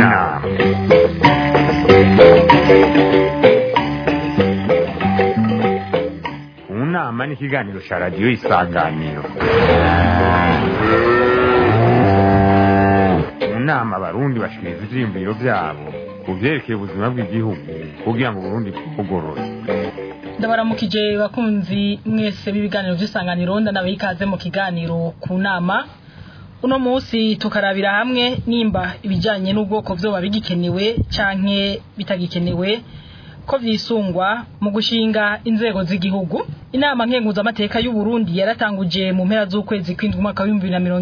nama mu nama ni ikiganiro cya radiyo isanganiro mu nama abarundi bashikiriza ivyiyumviro vyabo ku vyerekeye ubuzima bw'igihugu kugira ngo uburundi bwugorore ndabaramukije bakunzi mwese b'ibiganiro by'isanganiro ndanabaha ikaze mu kiganiro ku nama uno munsi tukarabira hamwe nimba ibijyanye n'ubwoko byoba bigikenewe canke bitagikenewe ko vyisungwa mu gushinga inzego z'igihugu inama nkenguzamateka y'u Burundi yaratanguje mu mpera z'ukwezi kw'indwi umwaka wa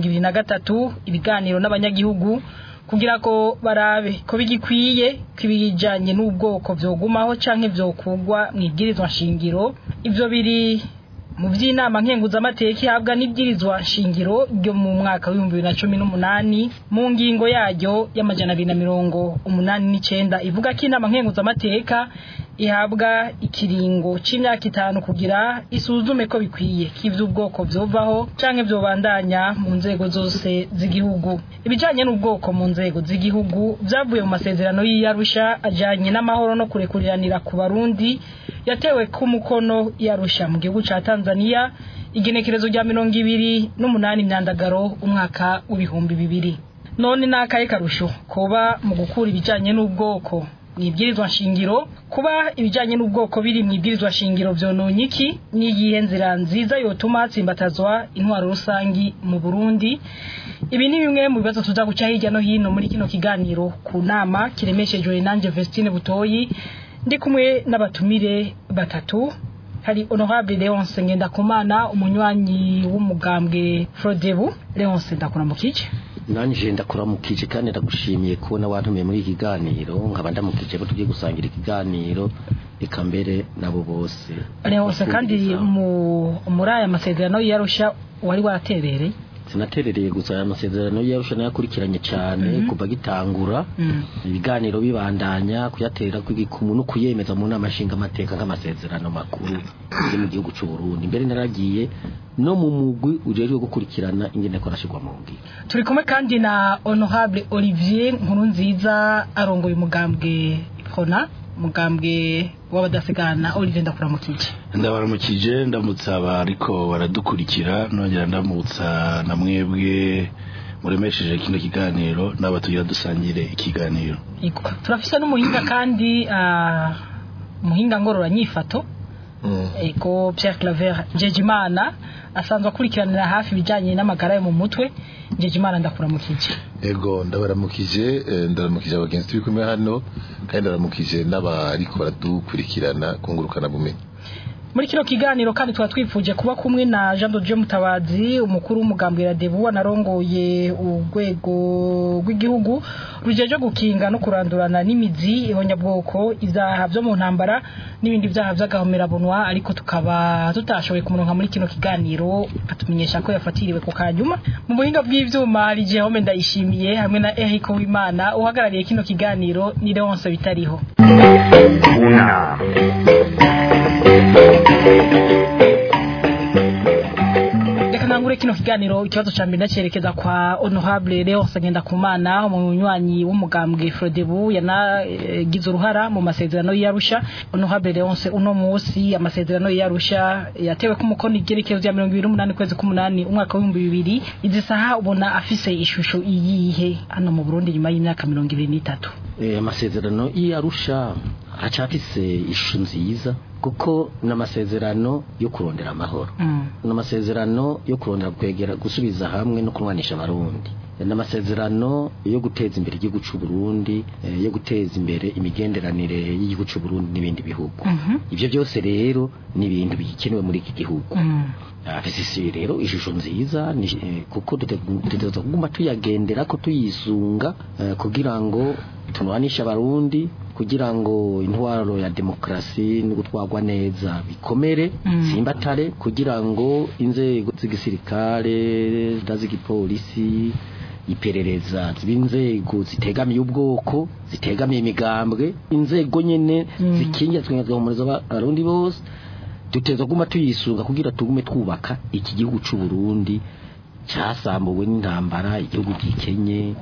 2023 ibiganiro n'abanyagihugu kugira ko barabe ko bigikwiye kibijanye n'ubwoko vyogumaho canke vyokugwa mwibwirizwa nshingiro ivyo biri mu by'inama nkenguzamateka ihabwa n'ibwirizwa nshingiro ryo mu mwaka w'ibihumbi bibiri na cumi n'umunani mu ngingo yaryo y'amajana abiri na mirongo umunani n'icenda ivuga ko inama nkenguzamateka ihabwa ikiringo c'imyaka itanu kugira isuzume ko bikwiye ko ivy'ubwoko vyovaho canke vyobandanya mu nzego zose z'igihugu ibijanye n'ubwoko mu nzego z'igihugu vyavuye mu masezerano y'iyarusha ajanye n'amahoro no kurekuriranira ku barundi yatewe ku mukono yarusha mu gihugu ca Tanzania igenekerezo rya mirongo ibiri n'umunani myandagaro umwaka w'ibihumbi bibiri none nakaye karusho kuba mu gukura ibijanye n'ubwoko mwibwirizwa nshingiro kuba ibijanye n'ubwoko biri mwibwirizwa nshingiro vyononye iki niyihe nzira nziza yotuma hatsimbatazwa intwaro rusangi mu Burundi ibi ni bimwe mu bibazo tuza guca hirya no hino muri kino kiganiro ku nama kiremeshejwe nanje Vestine Butoyi ndi kumwe n'abatumire batatu hari honorable Leonce Ngendakumana umunywanyi w'umugambwe Frodebu Leonce ndakuramukije nanje ndakuramukije kandi ndagushimiye kubona wantumiye muri iki kiganiro nkaba ndamukije ko tugiye gusangira ikiganiro eka mbere nabo bose Leonce kandi mu muri aya masezerano yarusha wari waraterereye sinaterereye gusa aya masezerano yarusha nayakurikiranye cyane kuva gitangura ibiganiro bibandanya kuyatera kw'igikumu no kuyemeza mu nama nshinga amateka nk'amasezerano makuru yo mu gihugu cy'u Burundi mbere naragiye no mu mugwi ujejwe gukurikirana ingene ko arashirwa mu ngiro turi kumwe kandi na honorable Olivier Nkurunziza arongoye umugambwe Prona mugambwe w'abadasigana Olivier ndakuramukije ndabaramukije ndamutsa abariko baradukurikira nongera ndamutsa na mwebwe muremesheje kino kiganiro n'abatugira dusangire ikiganiro Yego. turafise n'umuhinga kandi ah, umuhinga ngororanyifato ego Pierre Claver Njejimana asanzwe akurikiranira hafi ibijanye n'amagara yo mu mutwe Njejimana ndakuramukije ego ndabaramukije eh, ndaramukije abagenzi turi kumwe hano kandi ndaramukije n'abariko baradukurikirana kungurukana bumenyi muri kino kiganiro kandi tuba twifuje kuba kumwe na Jean Dodje Mutabazi umukuru w'umugambwe wa Debu anarongoye urwego rw'igihugu rujeje gukinga no kurandurana n'imizi ihonyabwoko ivyaha vyo mu ntambara n'ibindi vyaha vy'agahomerabunwa ariko tukaba tutashoboye kumuronka muri kino kiganiro atumenyesha ko yafatiriwe ku kanyuma mu buhinga bw'ivyuma hari Jehome ndayishimiye hamwe na Eric Uwimana uhagarariye kino kiganiro ni Leonce bitariho mu nama reka ntangure kino kiganiro ikibazo ca mbere ndacerekeza kwa honorable Leonce Ngendakumana umunywanyi w'umugambwe Frodebu yanagize uruhara mu masezerano y'Arusha honorable Leonce uno munsi amasezerano y'Arusha yatewe ku mukono igerekezo rya 2028 kwezi k'umunani umwaka wa 2000 izi saha ubona afise ishusho iyihe hano mu Burundi nyuma y'imyaka 23 Eh, amasezerano y'Arusha acafise ishusho nziza kuko n'amasezerano yo kurondera amahoro mm. n'amasezerano yo kurondera kwegera gusubiza hamwe no kunwanisha abarundi n'amasezerano yo guteza imbere igihugu cy'u Burundi eh, yo guteza imbere imigenderanire y'igihugu cy'u Burundi n'ibindi bihugu Mhm. ivyo byose rero ni ibintu bikenewe muri iki gihugu Mm. afise rero ishusho nziza ni- eh, kuko dutegereza kuguma tuyagendera ko tuyisunga eh, kugira ngo tunwanishe abarundi kugira ngo intwaro ya demokrasi no gutwarwa neza bikomere Mm. simbatare kugira ngo inzego z'igisirikare n'iz'igipolisi iperereza ziba inzego zitegamiye ubwoko zitegamiye imigambwe inzego nyene Mm. zikingira twigahumuriza abarundi bose duteza guma tuyisunga kugira tugume twubaka iki gihugu cy'u Burundi cyasambuwe n'intambara igihugu gikenye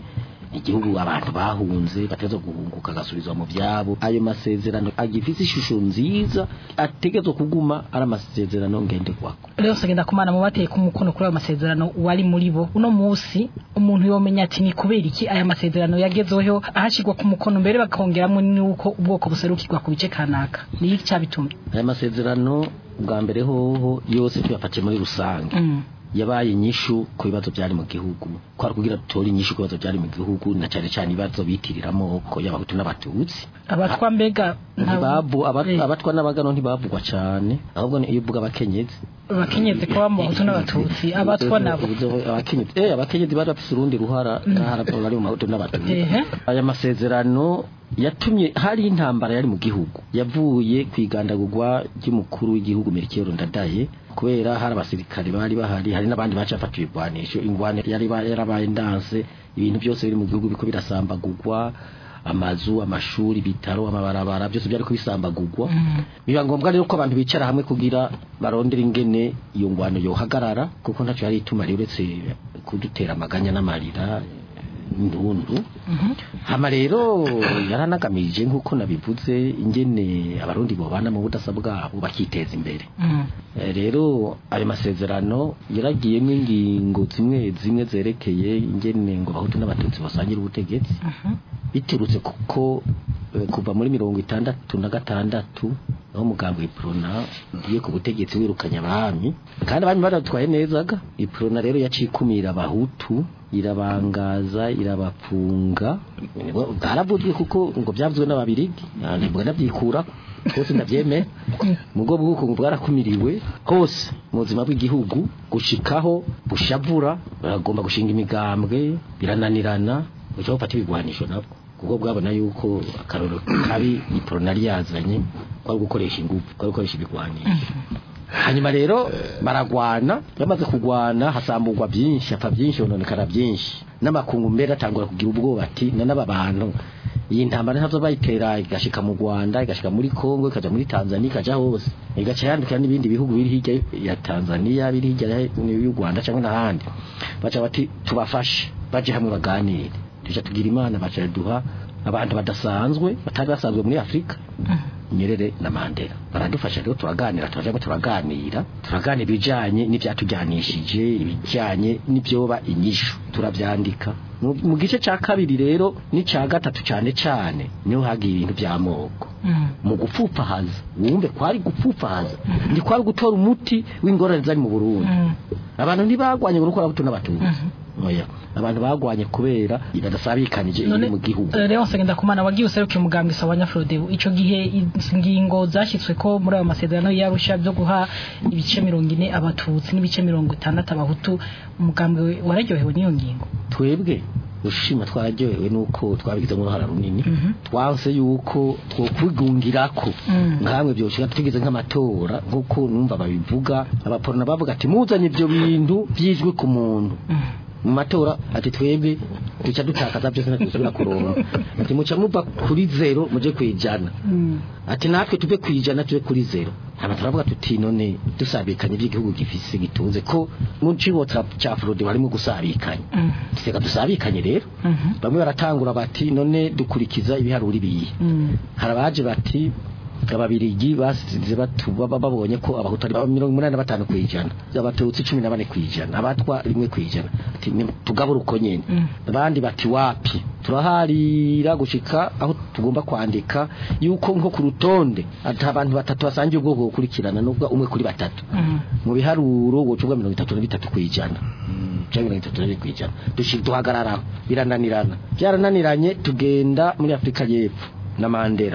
igihugu abantu bahunze bateza guhunguka agasubizwa mu byabo ayo masezerano agifite ishusho nziza ategetswe kuguma ari amasezerano ngenderwako rero sagenda kumana mu bateye kumukono kuri ayo masezerano wari muri bo uno munsi umuntu yomenya ati ni kubera iki aya masezerano yagezweho ahashirwa ku mukono mbere bakongeramo nuko ubwoko buserukirwa ku bice kanaka ni iki cyabitumye aya masezerano bwa mbere hoho yose tuyafatiye muri rusange Mm. yabaye inyishu ku bibazo byari mu gihugu kwari kugira dutore inyishu ku bibazo byari mu gihugu na cyane cyane ibibazo bitirira amoko y'abahutu n'abatutsi abatwa mbega nta- ntibabu aba- Eh, abatwa n'abagano ntibavugwa cyane ahubwo ni iyo uvuga abakenyezi abakenyezi kuba mu bahutu n'abatutsi abatwa nabo Ubuzo- abakenyezi eh abakenyezi bari bafite urundi ruhara n'ahara bari mu mahutu n'abatutsi ehe aya masezerano yatumye hari intambara yari mu gihugu yavuye ku igandagurwa ry'umukuru w'igihugu Melchior Ndadaye kubera hari abasirikare bari bahari hari n'abandi baca bafata ibigwanisho ingwane yari ba- yarabaye ndanse ibintu byose biri mu gihugu biko birasambagurwa amazu amashuri ibitaro amabarabara byose byari kubisambagurwa Mm. biba ngombwa rero ko abantu bicara hamwe kugira barondere ingene iyo ngwano yohagarara kuko ntacyo yari ituma rero uretse kudutera amaganya n'amarira indundu Mhm. hama rero yaranagamije nk'uko nabivuze ingene abarundi bobana mu budasa bwabo bakiteza imbere Mm. Eh, rero ayo masezerano yaragiyemo ingingo zimwe zimwe zerekeye ingene ngo abahutu n'abatutsi basangira ubutegetsi Mhm. biturutse kuko eh, kuva muri mirongo itandatu na gatandatu aho umugambi iprona ugiye ku butegetsi wirukanye abami kandi abami baratwaye nezaga iprona rero yaciye ikumira abahutu irabangaza irabapfunga Nibwo bwaravuzwe kuko ngo byavuzwe n'ababirigi Ah, nibwo ndabyikura hose ndabyemera mu bwo bw'ukungu bwarakumiriwe hose mu buzima bw'igihugu gushikaho bushavura bagomba gushinga imigambwe birananirana buca bufata ibigwanisho nabwo kuko bwabona yuko akaroro kabi iporonari yazanye kwari gukoresha ingufu kwari gukoresha ibigwanisho hanyuma rero baragwana bamaze kugwana hasambugwa byinshi hapfa byinshi hononekara byinshi n'amakungu mbere atangura kugira ubwoba ati na n'aba bantu iyi ntambara ntabwo bayitera igashika mu Rwanda igashika muri Kongo ikaja muri Tanzania ikaja hose igaca yandukira n'ibindi bihugu biri hirya ya Tanzania biri hirya y'u Rwanda cyangwa n'ahandi baca bati tubafashe baje hamwe baganire tuja tugira imana baca duha abantu badasanzwe batari basanzwe muri Afrika Nyerere na Mandela baradufasha rero turaganira turaje turaganira turaganira ibijanye n'ivyatujyanishije ibijanye n'ibyoba inyishu turabyandika mu mu gice ca kabiri rero ni ca gatatu cyane cyane niho hagiye ibintu by'amoko Mm. mu gupfupahaza wumve kwari gupfupahaza ndi kwari gutora umuti w'ingorane zari mu Burundi Mm. abantu ntibagwanye ngo nuko abahutu n'abatutsi Mhm. oya abantu bagwanye kubera badasabikanije none iri mu gihugu eh, rero nsengenda kumana wagiye userukiye umugambi sawa nyafrodebu ico gihe izi ngingo zashyitswe ko muri ayo masezerano yarusha byo guha ibice mirongo ine abatutsi n'ibice mirongo itandatu abahutu umugambi wararyohewe n'iyo ngingo twebwe ushima twararyohewe nuko twabigizemo uruhara runini Mhm. twanse yuko twokwigungirako Mm. nkamwe byoshika tugize nk'amatora nk'uko numva babivuga abaporona bavuga ati muzanye ibyo bintu byijwe ku muntu Mm. mu matora ati twebwe duca dutakaza byose ntituzobora kuronka ati muca muva kuri zero muje kwijana Mm. ati natwe tuve kwijana tuve kuri zero hama turavuga tuti none dusabikanye iby'igihugu gifise gitunze ko mu cibo ca fraude harimo gusabikanya Mm. reka dusabikanye rero Mhm. bamwe baratangura bati none dukurikiza ibiharuro ibiye Mm. hari abaje bati ababirigi basize batuba babonye ko abahutu ari mirongo umunani na batanu ku ijana abatutsi cumi na bane ku ijana abatwa rimwe ku ijana ati ni- tugabura uko nyene Mm. abandi bati wapi turaharira gushika aho tugomba kwandika yuko nko ku rutonde ati abantu batatu basangiye ubwoko bukurikirana nubwo umwe kuri batatu Mm. mu biharuro wocuvuga mirongo itatu na bitatu ku ijana cyangwa mirongo itatu na bibiri ku ijana dushi- duhagararaho birananirana byarananiranye tugenda muri afurika y'epfo na mandela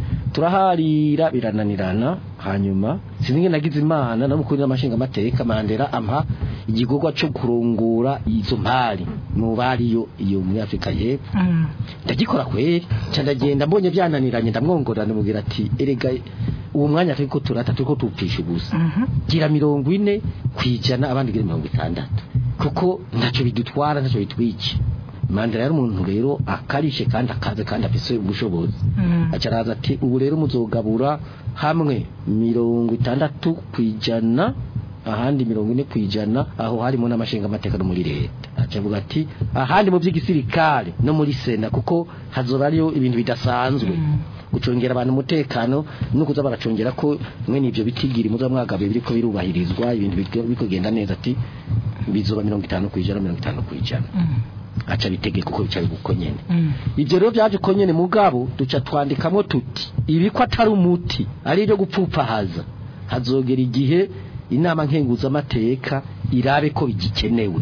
turaharira birananirana hanyuma sinzi nge nagize imana namukuri n'amashinga amateka mandela ampa igikorwa cyo kurungura izo mpari mu bariyo iyo muri afurika y'epfo Mm. ndagikora kweri nca ndagenda mbonye byananiranye ndamwongorera ndamubwira ati erega uwo mwanya turiko turata turiko tupfisha ubusa Mhm. gira mirongo ine kwijana abandi gira mirongo itandatu kuko ntacyo bidutwara ntacyo bitwica mandela yari umuntu rero akarishe kandi akaze kandi afise ubushobozi Mm. aca araza ati ubu rero muzogabura hamwe mirongo itandatu kwijana ahandi mirongo ine kwijana aho harimo n'amashinga amateka no muri leta acavuga ati ahandi mu by'igisirikare no muri sena kuko hazoba ariyo ibintu bidasanzwe gucungera abantu umutekano no kuza baracungera ko mwe n'ibyo bitigiri muza mwagabe biriko birubahirizwa ibintu biriko bikogenda neza ati bizoba mirongo itanu ku ijana mirongo itanu ku ijana aca bitegeka uko bicaye uko nyene ibyo rero byaje uko nyene mugabo duca twandikamo tuti ibi ko atari umuti ari ibyo gupfupahaza hazogera igihe inama nkenguzamateka irabe ko bigikenewe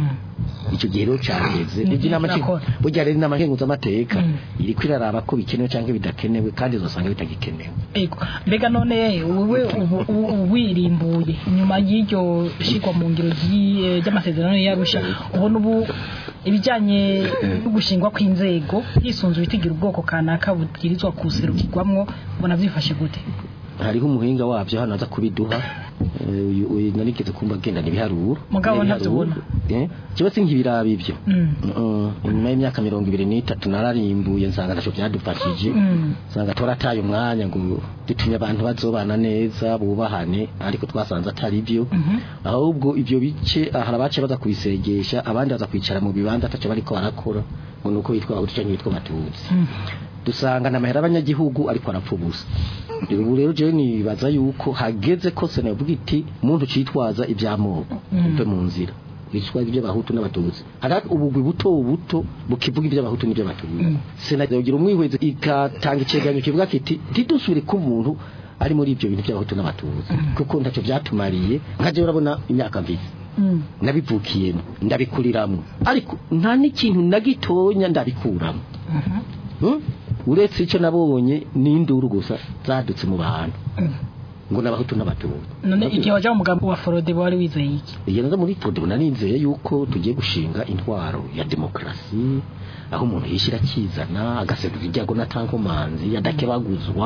icyo gihe rero cyageze Ni ibyo inama byiza ko- burya rero inama nkenguzamateka Mm. iri kwiraraba ko bikenewe cyangwa bidakenewe kandi uzasanga bitagikenewe Ego mbega none wowe ubu- ubu wirimbuye nyuma y'iryo shigwa mu ngiro ry'i- ry'amasezerano y'Arusha ubona ubu ibijyanye no gushingwa kw'inzego hisunzwe ibitigira ubwoko kanaka bubwirizwa kuserukirwamwo ubona byifashe gute hariho umuhinga wabyo hano aza kubiduha eh, uyu uyu narigeze kumva agendana ibiharuro Mugabo ntavyobona. eh kiba sinkibiraba ibyo Mm. Mm, inyuma y'imyaka mirongo ibiri n'itatu nararimbuye nsanga ntacyo byadufashije Mm. nsanga turataye umwanya ngo dutumye abantu bazobana neza bubahane ariko twasanze atari byo Mhm. ahubwo ibyo bice hari abace baza kubisegesha abandi baza kwicara mu bibanza ataco bariko barakora ngo nuko bitwa abahutu canke bitwa abatutsi Mm. dusanga n'amahera y'abanyagihugu ariko arapfa ubusa ubu rero jewe nibaza yuko hageze ko sena yavuga iti muntu citwaza ivy'amoko Mm. uve mu nzira bitwaza iby'abahutu n'abatutsi hari ubugwi buto buto bukivuga iby'abahutu n'iby'abatutsi Mm. sena yogira umwihwezi igatanga icegeranyo kivuga kiti ntidusubire ko umuntu ari muri ibyo bintu by'abahutu n'abatutsi kuko ntacyo byatumariye nka jewe urabona imyaka mvise Mm. nabivukiyemo ndabikuriramo ariko nta n'ikintu na gitonya ndabikuramo Mhm. Hmm? uretse icyo nabonye n'induru gusa zadutse mu bantu Mm. ngo n'abahutu n'abatutsi none igihe wajya mu mugambi wa forode wari wizeye iki iyo nazo muri podi narinzeye yuko tugiye gushinga intwaro ya demokarasi aho umuntu yishyira akizana agaserura ibyago n'atankomanzi adakebaguzwa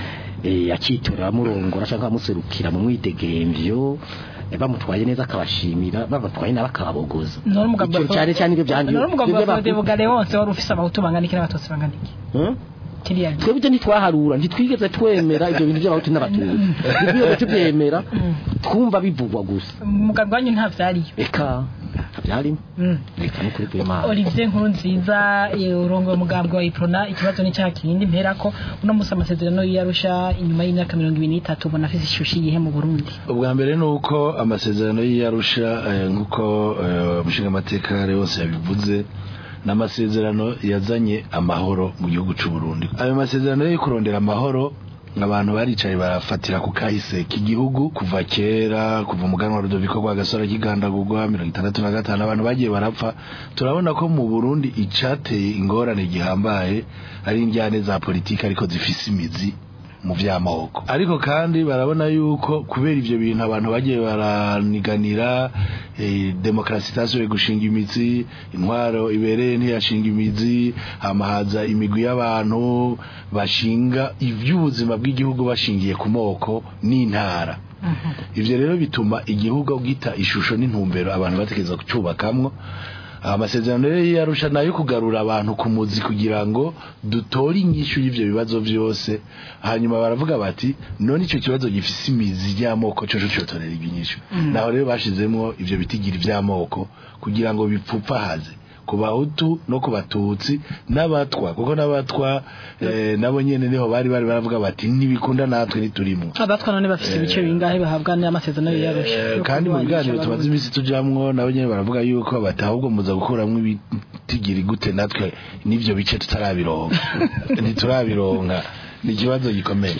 eh, akitorera amurongora cyangwa amuserukira mu mwidegemvyo eh, bamutwaye neza akabashimira bamutwaye nabi akababogoza none umugambi wa Icyo cyane cyane ibyo byandi none umugambi wa ibyo forode baku- bugare wose wari ufise abahutu bangana iki n'abatutsi bangana iki Hmm? kiriya gihe twebwe ibyo ntitwaharura ntitwigeze twemera ibyo bintu by'abahutu n'abatutsi ntitwigeze tubyemera twumva bivugwa gusa umugambi wanyu nta vyariyo reka ntabyarimo Mm. reka nukuri kw'imana Olivier nkuru nziza urongo umugambi wa Iprona ikibazo ni cya kindi mpera ko uno musi amasezerano y'Arusha inyuma y'imyaka 2023 ubona afise ishusho yihe mu Burundi ubwa mbere ni uko amasezerano y'iyarusha eh, nk'uko eh, umushingamateka yose yabivuze ni amasezerano yazanye amahoro mu gihugu cy'u Burundi ayo masezerano yo kurondera amahoro abantu baricaye barafatira ku kahise k'igihugu kuva kera kuva umuganwa wa Rudoviko rwa gasore kigandagurwa mirongo itandatu na gatanu abantu bagiye barapfa turabona ko mu Burundi icateye ingorane gihambaye ari injyane za politiki ariko zifise imizi mu vy'amoko ariko kandi barabona yuko kubera ivyo bintu abantu bagiye baraniganira eh, demokarasi itasubiye gushinga imizi intwaro ibereye ntiyashinga imizi hamahaza imigwi y'abantu bashinga ivy'ubuzima bw'igihugu bashingiye ku moko n'intara ivyo rero bituma igihugu gita ishusho n'intumbero abantu batekereza kucubakamwo amasezerano rero yarusha nayo kugarura abantu ku muzi kugira ngo dutore inyishu y'ivyo bibazo vyose hanyuma baravuga bati none ico kibazo gifise imizi ry'amoko coco cotorera inyishu naho rero bashizemwo ivyo bitigira ivy'amoko kugira ngo bipfupahaze ku bahutu no ku batutsi n'abatwa kuko n'abatwa eh, nabo nyene niho bari bari baravuga bati ntibikunda natwe ntiturimo abatwa none bafise ibice bingahe bahabwa n'amasezerano y'Arusha Eh, kandi mu biganiro tumaze iminsi tujamwo nabo nyene baravuga yuko bati ahubwo muza gukuramwo ibitigiri gute natwe n'ivyo bice tutarabironka ntiturabironka ni ikibazo gikomeye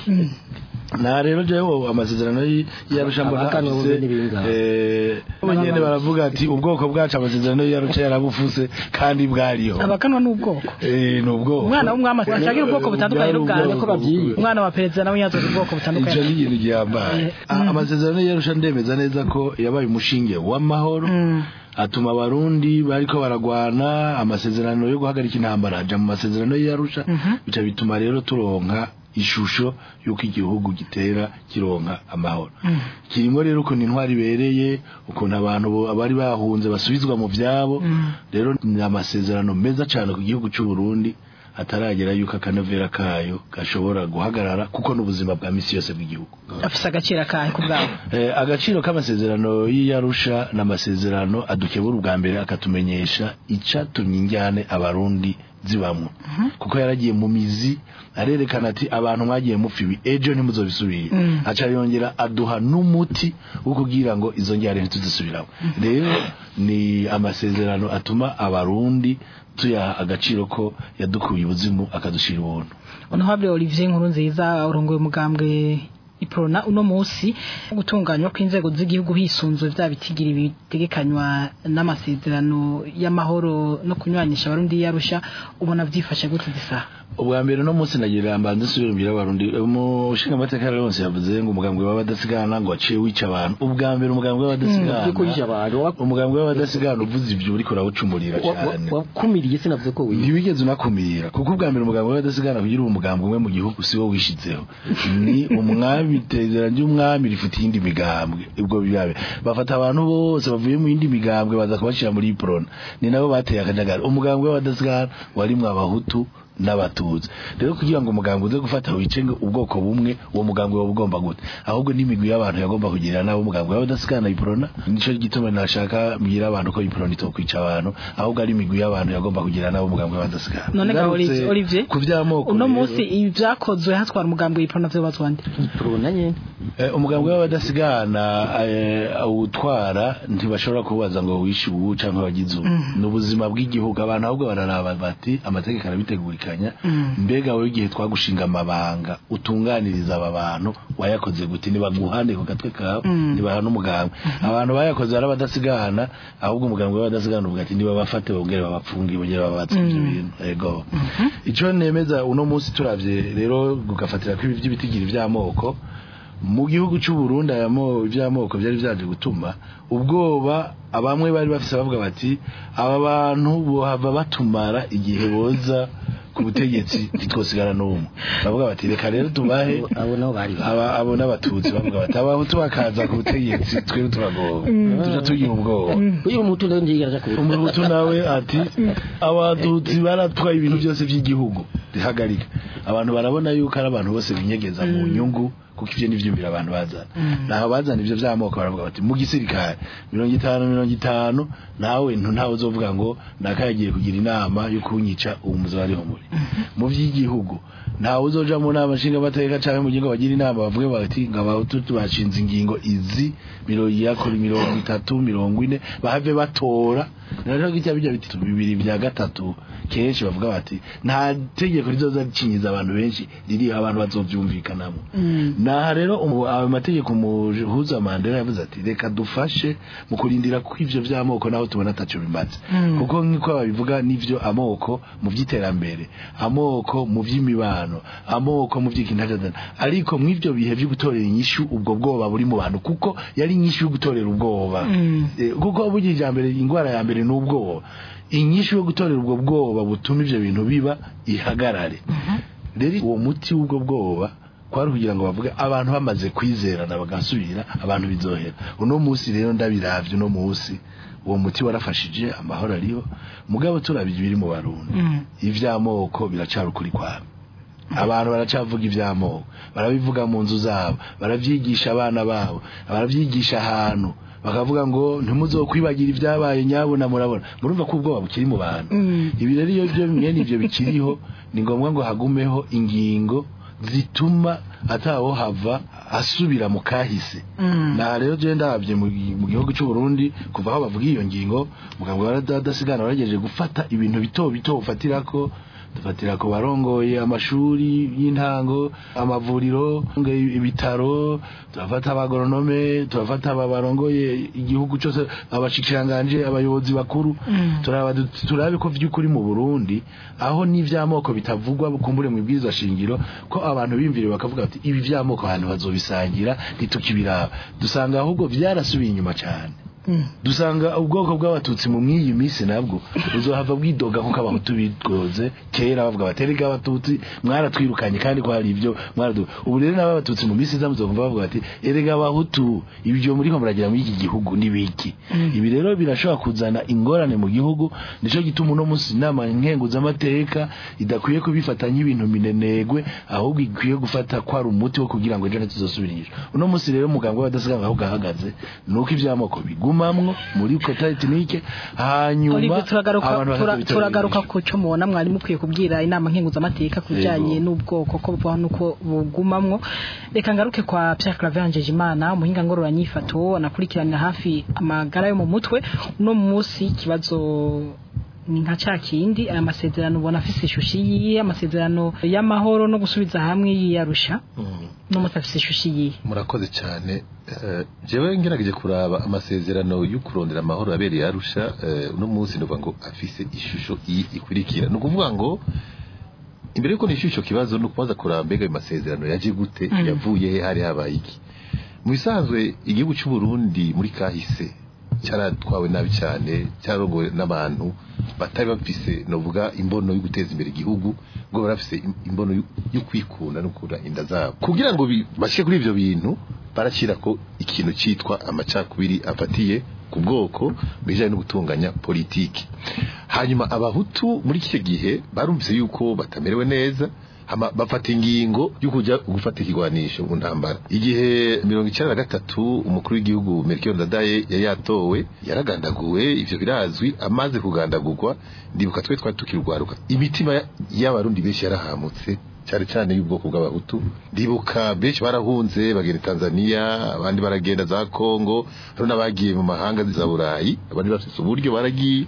na rero jewe amasezerano y- y'arusha mbona Abahakana afise, ubundi n'ibingana. eh, bo nyene baravuga ati ubwoko bwacu amasezerano y'arusha yarabufuse kandi bwariho abakanwa n'ubwoko Eh, ni ubwoko umwana w'umwami ashagira ubwoko butandukanye n'ubwanjye ko babyiye. umwana wa perezida nawe yazoza ubwoko ivyo butandukanye ni ikintu gihambaye Ah, amasezerano y'arusha ndemeza neza ko yabaye umushinge w'amahoro Mm. atuma abarundi bariko baragwana amasezerano yo guhagarika intambara aja mu masezerano y'arusha bica bituma rero turonka ishusho y'uko igihugu gitera kironka amahoro kirimo rero ukuntu intwari ibereye ukuntu abantu bo- abari bahunze basubizwa mu vyabo rero ni amasezerano meza cane ku gihugu c'u Burundi hataragera yuko akanovera kayo gashobora guhagarara kuko n'ubuzima bwa misi yose bw'igihugu afise agaciro akahe ku bwabo Eh, agaciro k'amasezerano y'iyarusha n'amasezerano adukebura ubwa mbere akatumenyesha icatumye injyane abarundi zibamwo kuko yaragiye mu mizi arerekana ati abantu mwagiye mupfa ibi ejo ntimuzobisubire aca yongera aduha n'umuti wo kugira ngo izo njyane ntituzisubiramo rero ni amasezerano atuma abarundi tuyaha agaciro ko yadukuye ubuzimu akadushira ubuntu honorable Olivier Nkuru nziza urongoye umugambwe iprona uno musi gutunganywa kw'inzego z'igihugu hisunzwe vya bitigiri bitegekanywa n'amasezerano y'amahoro no kunywanisha abarundi yarusha ubona vyifashe gute zisa ubwa mbere no munsi nagira mbanze nsubire mbira abarundi umushinga amateka yose yavuze ngo umugambwe w'abadasigana ngo aciye wica abantu ubwa mbere umugambwe w'abadasigana yuko yishe abantu wa- umugambwe w'abadasigana uvuze ibyo uriko urawucumurira wa- wa- cyane wakumiriye sinavuze ko wiye ntiwigeze unakumira kuko ubwa mbere umugambwe w'abadasigana kugira uwo mugambwe umwe mu gihugu si wo wishizeho ni umwami itezera ry'umwami rifite iyindi migambwe ubwo bibabe bafata abantu bose bavuye mu yindi migambwe baza kubashyira muri iprona ni nabo bateye akajagari umugambwe w'abadasigana warimwo abahutu n'abatutsi rero kugira ngo umugambwe uze gufata wicenge ubwoko bumwe uwo mugambwe waba ugomba gute ahubwo n'imigwi y'abantu yagomba kugirira nabo umugambwe w'abadasigana iprona nico gituma nashaka mbwira abantu ko iprona itokwica abantu ahubwo ari imigwi y'abantu yagomba kugirira nabo umugambwe w'abadasigana none ga Ngarutse Olivier Olivier ku vy'amoko uno rero, musi ivyakozwe hatwara umugambwe iprona vyobazwa nde prona nyene eh, umugambwe w'abadasigana eh, awutwara ntibashobora kubaza ngo wishe ubu canke wagize ubu ni ubuzima bw'igihugu abantu ahubwo bararaba bati amategeko arabitegurikanya mbega wowe igihe twagushinga amabanga utunganiriza aba bantu wayakoze gute nibaguhane ku gatwe kawe nibahana umugambwe abantu bayakoze ari abadasigana ahubwo umugambwe w'abadasigana uvuga ati niba bafate bongere babapfunge bongere babatse ivyo bintu ego ico nemeza uno munsi turavye rero gugafatira ko ibi vy'ibitigiri vy'amoko mu gihugu cy'u Burundi aya mo ivy'amoko byari vyaje gutuma ubwoba abamwe bari bafise bavuga bati aba bantu bohava batumara igihe boza ku butegetsi ntitwosigara n'umwe bavuga bati reka rero tubahe abo nabo bari ba- aba abo n'abatutsi bavuga bati abahutu bakaza ku butegetsi twebwe turagoba tuja tugira ubwoba uyu mutu ndo ndigira aja kubura umuhutu nawe ati abatutsi baratwaye ibintu byose by'igihugu rihagarika abantu barabona yuko ari abantu bose binyegeza mu nyungu kuko ivyo nivyumvira abantu bazana naho bazana ivyo vy'amoko baravuga bati mu gisirikare mirongo itanu mirongo itanu nawe ntu ntawe uzovuga ngo nakayagiye kugira inama yo kunyica ubu muzaba ariho muri mu vy'igihugu ntawe uzoja mu nama nshingamateka canke mu ngingo bagira inama bavuge bati ngo abahutu bashinze ingingo izi mirongo yakora mirongo itatu mirongo ine bahave batora rero gitya bijya bitatu bibiri bya gatatu kenshi bavuga bati nta tegeko rizoza ricinyiza abantu benshi riri abantu bazovyumvikanamo naha rero umu- ayo mategeko umuhuza Mandela yavuze ati reka dufashe mu kurindira ko ivyo vy'amoko naho tubona ataco bimaze kuko nk'uko babivuga n'ivyo amoko mu vy'iterambere amoko mu vy'imibano amoko mu vy'ikintajana ariko mw'ivyo bihe vyo gutorera inyishu ubwo bwoba buri mu bantu kuko yari inyishu yo gutorera ubwoba Eh, kuko burya ijambere ingwara ya mbere ni ubwoba inyishu yo gutorera ubwo bwoba butuma ivyo bintu biba ihagarare rero uwo muti w'ubwo bwoba kwari kugira ngo bavuge abantu bamaze kwizerana bagasubira abantu bizohera uno munsi rero ndabiravye uno munsi uwo muti warafashije amahoro ariho mugabo turabije biri mu barundi ivy'amoko biracari ukuri kwabo abantu baracavuga ivy'amoko barabivuga mu nzu zabo baravyigisha abana babo baravyigisha ahantu bakavuga ngo ntimuzokwibagira ibyabaye nyabona murabona murumva ko ubwoba bukiri mu bantu ibi rero iyo byo mwene ivyo bikiriho ni ngombwa ngo hagumeho ingingo zituma atawo hava asubira mu kahise na rero je ndabye mu mu gihugu cy'u Burundi kuva aho bavuga iyo ngingo mugabo waradasigana waragejeje gufata ibintu bito bito ufatirako dufatira ku barongoye amashuri y'intango amavuriro ibitaro turafata abagoronome turafata aba barongoye igihugu cyose abashikiranganje abayobozi bakuru turaba turabe ko vy'ukuri mu Burundi aho n'ivy'amoko bitavugwa kumbure mu bwiza shingiro ko abantu bimvire bakavuga bati ibi vy'amoko ahantu bazobisangira ntitukibiraba dusanga ahubwo vyarasubiye inyuma cyane dusanga ubwoko bw'abatutsi mu mw'iyi minsi nabwo buzohava bwidoga kuko abahutu bitwoze kera bavuga baterega abatutsi mwaratwirukanye kandi ko hari ibyo mwaradu ubu rero nabo abatutsi mu minsi iza muzumva bavuga bati erega abahutu ibyo muri ko muragira muri iki gihugu ni biki ibi rero birashobora kuzana ingorane mu gihugu nico gituma uno munsi inama nkenguzamateka idakwiye kubifata nk'ibintu minenegwe ahubwo ikwiye gufata ko ari umuti wo kugira ngo ejo ntituzosubirishwe uno munsi rero umuganga w'abadasigana aho gahagaze nuko ivy'amoko bigumamwo muri kota etnike hanyuma Olivier turagaruka abantu tura- bakaza turagaruka ku cyo mubona mwari mukwiye kubwira inama nkenguzamateka ku bijyanye Yego. n'ubwoko ko bubaho nuko bugumamwo reka ngaruke kwa Pierre Claver Njejimana umuhinga ngororanyifato anakurikiranira hafi amagara yo mu mutwe uno munsi ikibazo ni nka ca kindi aya masezerano ubona afise ishusho yiye amasezerano y'amahoro no gusubiza hamwe yiyarusha no munsi afise ishusho yiye murakoze cyane Eh, jewe ngerageje kuraba amasezerano yo kurondera amahoro abereye arusha eh, uno munsi ndavuga ngo afise ishusho iyi ikurikira ni ukuvuga ngo imbere yuko nishyura icyo kibazo ni ukubaza kuraba mbega ayo masezerano yaje gute Mm. yavuye he hari habaye iki mu bisanzwe igihugu cy'u Burundi muri kahise cyaratwawe nabi cyane cyarongowe n'abantu batari bafise novuga imbono yo guteza imbere igihugu ngo barafise im- imbono yo- yo kwikunda no kura inda zabo kugira ngo bi- bashike kuri ivyo bintu barashyira ko ikintu cyitwa amacakubiri afatiye ku bwoko bijanye no gutunganya politiki hanyuma abahutu muri iki gihe barumvise yuko batamerewe neza hama bafata ingingo yo kujya gufata ikigwanisho mu ntambara igihe mirongo icyenda na gatatu umukuru w'igihugu Melchior Ndadaye yari yatowe yaragandaguwe ivyo birazwi amaze kugandagurwa ndibuka twe twari tukirwaruka imitima ya- y'abarundi benshi yarahamutse cyane cyane y'ubwoko bw'abahutu ndibuka benshi barahunze bagenda Tanzania abandi baragenda za Kongo hari n'abagiye mu mahanga za Burayi abandi bafite uburyo baragiye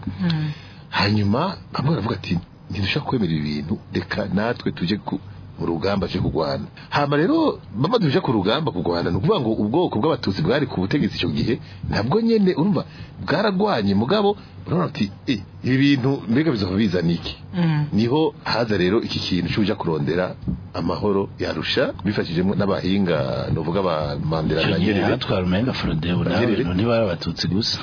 hanyuma bamwe baravuga ati ntidushaka kwemera ibintu reka natwe tujye ku mu rugamba cyo kurwana hama rero bamaze tuje ku rugamba kurwana ni ukuvuga ngo ubwoko bw'abatutsi bwari ku butegetsi icyo gihe ntabwo nyene urumva bwaragwanye mugabo urabona ati eh ibi bintu mbega bizova bizana iki niho haza rero iki kintu cy'uja kurondera amahoro yarusha bifashijemo n'abahinga novuga ba Mandela na Nyerere hatwara umenga Frodebu nawe Nyerere. ibintu ntibari abatutsi gusa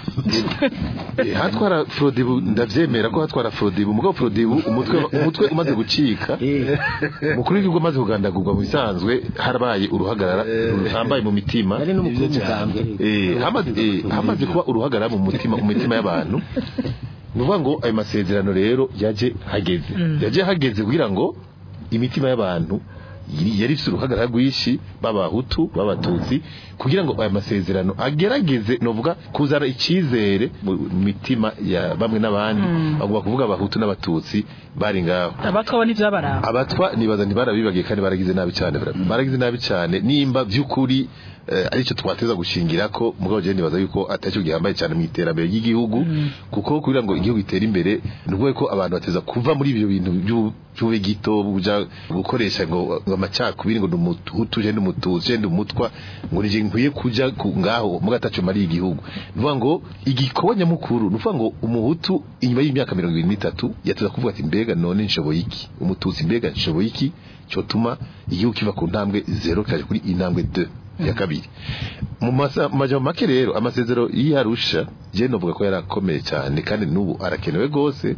Eh, hatwara Frodebu ndavyemera ko hatwara Frodebu mugabo Frodebu umutwe umutwe umaze gucika mukuru w'igihugu amaze kugandagurwa mu bisanzwe harabaye uruhagarara ruhambaye mu mitima yari n'umukuru Ivyo cyane. w'umugambwe Eh, hamaze eh, hamaze kuba uruhagarara mu mutima mu mitima y'abantu ni ukuvuga ngo ayo masezerano rero yaje hageze yaje hageze kugira ngo imitima y'abantu yari yari ifite uruhagarara rwinshi b'abahutu b'abatutsi kugira ngo aya masezerano agerageze novuga kuzana icyizere mu mitima ya bamwe n'abandi bagomba kuvuga abahutu n'abatutsi bari ngaho abatwa bo ntivyabaraba abatwa nibaza ntibarabibagiye kandi baragize nabi cyane baragize nabi cyane nimba by'ukuri eh, aricyo twateza gushingira ko mugabo je nibaza yuko atacyo gihambaye cyane mu iterambere ry'igihugu kuko kugira ngo igihugu itere imbere nubwo ko abantu bateza kuva muri ibyo bintu by'u- by'ube gito buja gukoresha ngo ngo amacakubiri ngo ndumuhutu je ndumututsi je ndumutwa ngo nije nkwiye kuja ku- ngaho muga ataco mari igihugu nuvuga ngo igikorwa nyamukuru nuvuga ngo umuhutu inyuma y'imyaka mirongo ibiri n'itatu yateza kuvuga ati mbega none nshoboye iki umututsi mbega nshoboye iki cyotuma igihugu kiva ku ntambwe zero kaje kuri intambwe 2 ya kabiri mu masa- mu majambo make rero amasezero y'arusha je novuga ko yarakomeye cyane kandi n'ubu arakenewe gose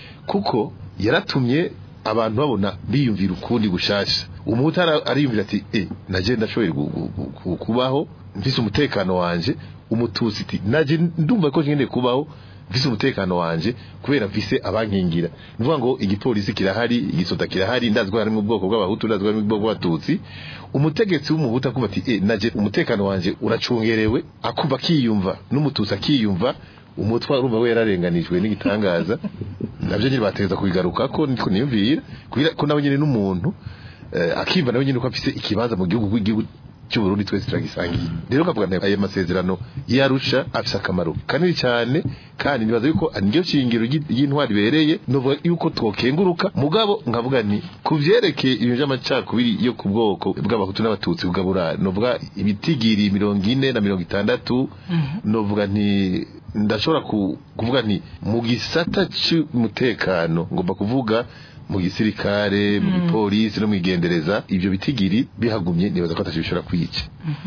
kuko yaratumye abantu babona biyumvira ukundi gushasha umuhutu ara- ariyumvira ati eh naje ndashoboye gu- gu- gu- gu- kubaho mfise umutekano wanje umututsi ati naje ndumva ko nkeneye kubaho mfise umutekano wanje kubera mfise abankingira nuvuga ngo igipolisi kirahari igisota kirahari ndazi ko harimo ubwoko bw'abahutu ndazi ko harimo ubwoko bw'abatutsi umutegetsi w'umuhutu akumva ati eh naje umutekano wanje uracungerewe akuba akiyumva n'umututsi akiyumva umutwa urumva we yararenganijwe n'igitangaza nabyo nyine bategeza kubigaruka ko niko niyumvira kugira ko nawe nyine n'umuntu eh, akimva nawe nyine ko afise ikibanza mu gihugu igihugu cy'u Burundi twese turagisangiye rero kavuga nti aya masezerano yarusha afise akamaro kanini cyane kandi nibaza yuko niryo shingiro ry'i- ry'intwari bereye novuga yuko twokenguruka mugabo nkavuga nti kuvyerekeye ibintu by'amacakubiri yo ku bwoko bw'abahutu n'abatutsi bugabura novuga ibitigiri mirongo ine na mirongo itandatu novuga nti ndashobora ku- kuvuga nti mu gisata cy'umutekano ngomba kuvuga mu gisirikare mu gipolisi no mu igendereza ibyo bitigiri bihagumye nibaza ko atacyo bishobora kwica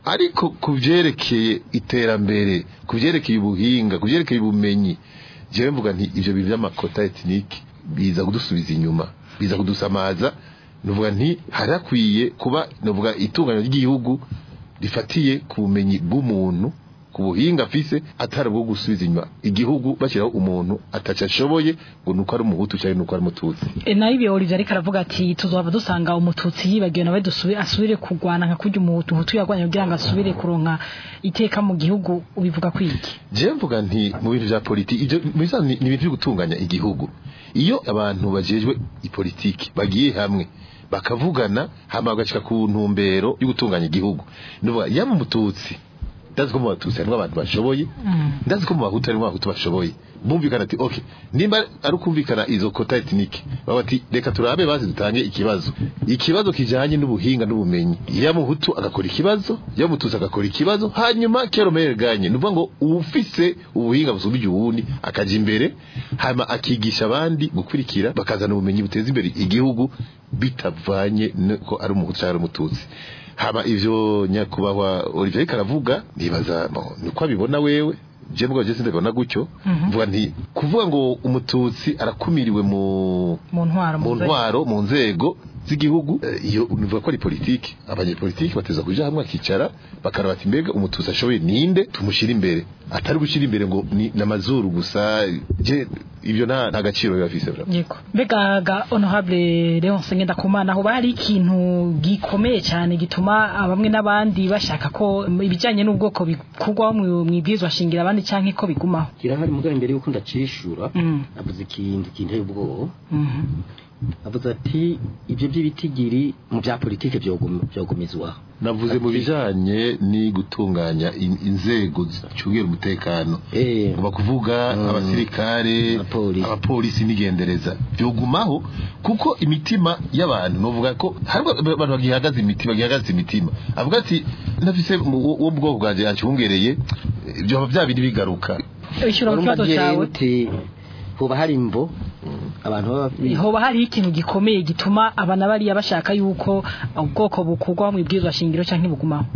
ariko ku byerekeye iterambere ku byerekeye ubuhinga ku byerekeye ubumenyi jewe mvuga nti ivyo bintu by'amakota etinike biza kudusubiza inyuma biza kudusamaza nuvuga nti harakwiye kuba nuvuga itunganya ry'igihugu rifatiye ku bumenyi bw'umuntu ku buhinga afise atari bwo gusubiza inyuma igihugu bashyiraho umuntu ataca ashoboye ngo nuko ari umuhutu cyangwa nuko ari umututsi E, nayo ibyo Olivier ariko aravuga ati tuzohava dusanga umututsi yibagiwe nawe dusubire asubire kurwana nka kurya umuhutu hutu yarwanya kugira ngo asubire kuronka iteka mu gihugu ubivuga kwiki je mvuga nti mu bintu vya politiki ivyo mu bisanzwe ni ni ibintu byo gutunganya igihugu iyo abantu bajejwe ipolitiki bagiye hamwe bakavugana hama bagashika ku ntumbero yo gutunganya igihugu nuvuga yaba umututsi ndazi ko mu batutsi harimo abantu bashoboye ndazi ko mu bahutu harimo abahutu bashoboye bumvikana ati okay nimba ari ukumvikana izo kota etinike baba ati reka turabe bazi dutange ikibazo ikibazo kijanye n'ubuhinga n'ubumenyi ya muhutu agakora ikibazo ya mututsi agakora ikibazo hanyuma keromere ganye nuvuga ngo ufise ubuhinga busubije uwundi akaja imbere hanyuma akigisha abandi gukurikira bakazana ubumenyi buteza imbere igihugu bitavanye ko ari umuhutu cyangwa ari umututsi haba ivyo nyakubahwa Olivier ariko aravuga nibaza bo, niko abibona wewe je mbwa je sindabona gutyo mvuga nti kuvuga ngo umututsi arakumiriwe mu mu ntwaro mu mu nzego. ntwaro mu nzego z'igihugu eh, iyo nivuga ko ari politiki abanyepolitiki bateza kuja hamwe akicara bakaraba ati mbega umututsi ashoboye ninde tumushyira imbere atari gushyira imbere ngo ni namazuru gusa je ibyo nta nta gaciro biba bifise vraiment. yego mbega ga honorable Leonce Ngendakumana aho bari ikintu gikomeye cyane gituma bamwe n'abandi bashaka ko ibijyanye n'ubwoko bikurwaho mu ibwirizwa shingira abandi cyangwa ko bigumaho kirahari mugabo imbere yuko ndacishura Mm. avuze ikintu kinteye ubwoba Mhm. avuze ati ibyo by'ibitigiri mu bya politike byogum- byogumizwaho navuze mu Ati- bijanye ni gutunganya in- inzego zicungira umutekano eh ngomba kuvuga Mm. abasirikare Abapolisi. abapolisi n'igendereza byogumaho kuko imitima y'abantu novuga ko hari abantu bagihagaze imitima bagihagaze imitima avuga ati nafise mu- wo wo mu bwoko bwanje yancungereye byoba bya bindi bigaruka ishyura ku kibazo Urumva cyawe uti hoba hari imvo abantu baba hoba hari ikintu gikomeye gituma abana bariya bashaka yuko ubwoko bukurwaho mu ibwirizwa shingiro cyangwa bugumaho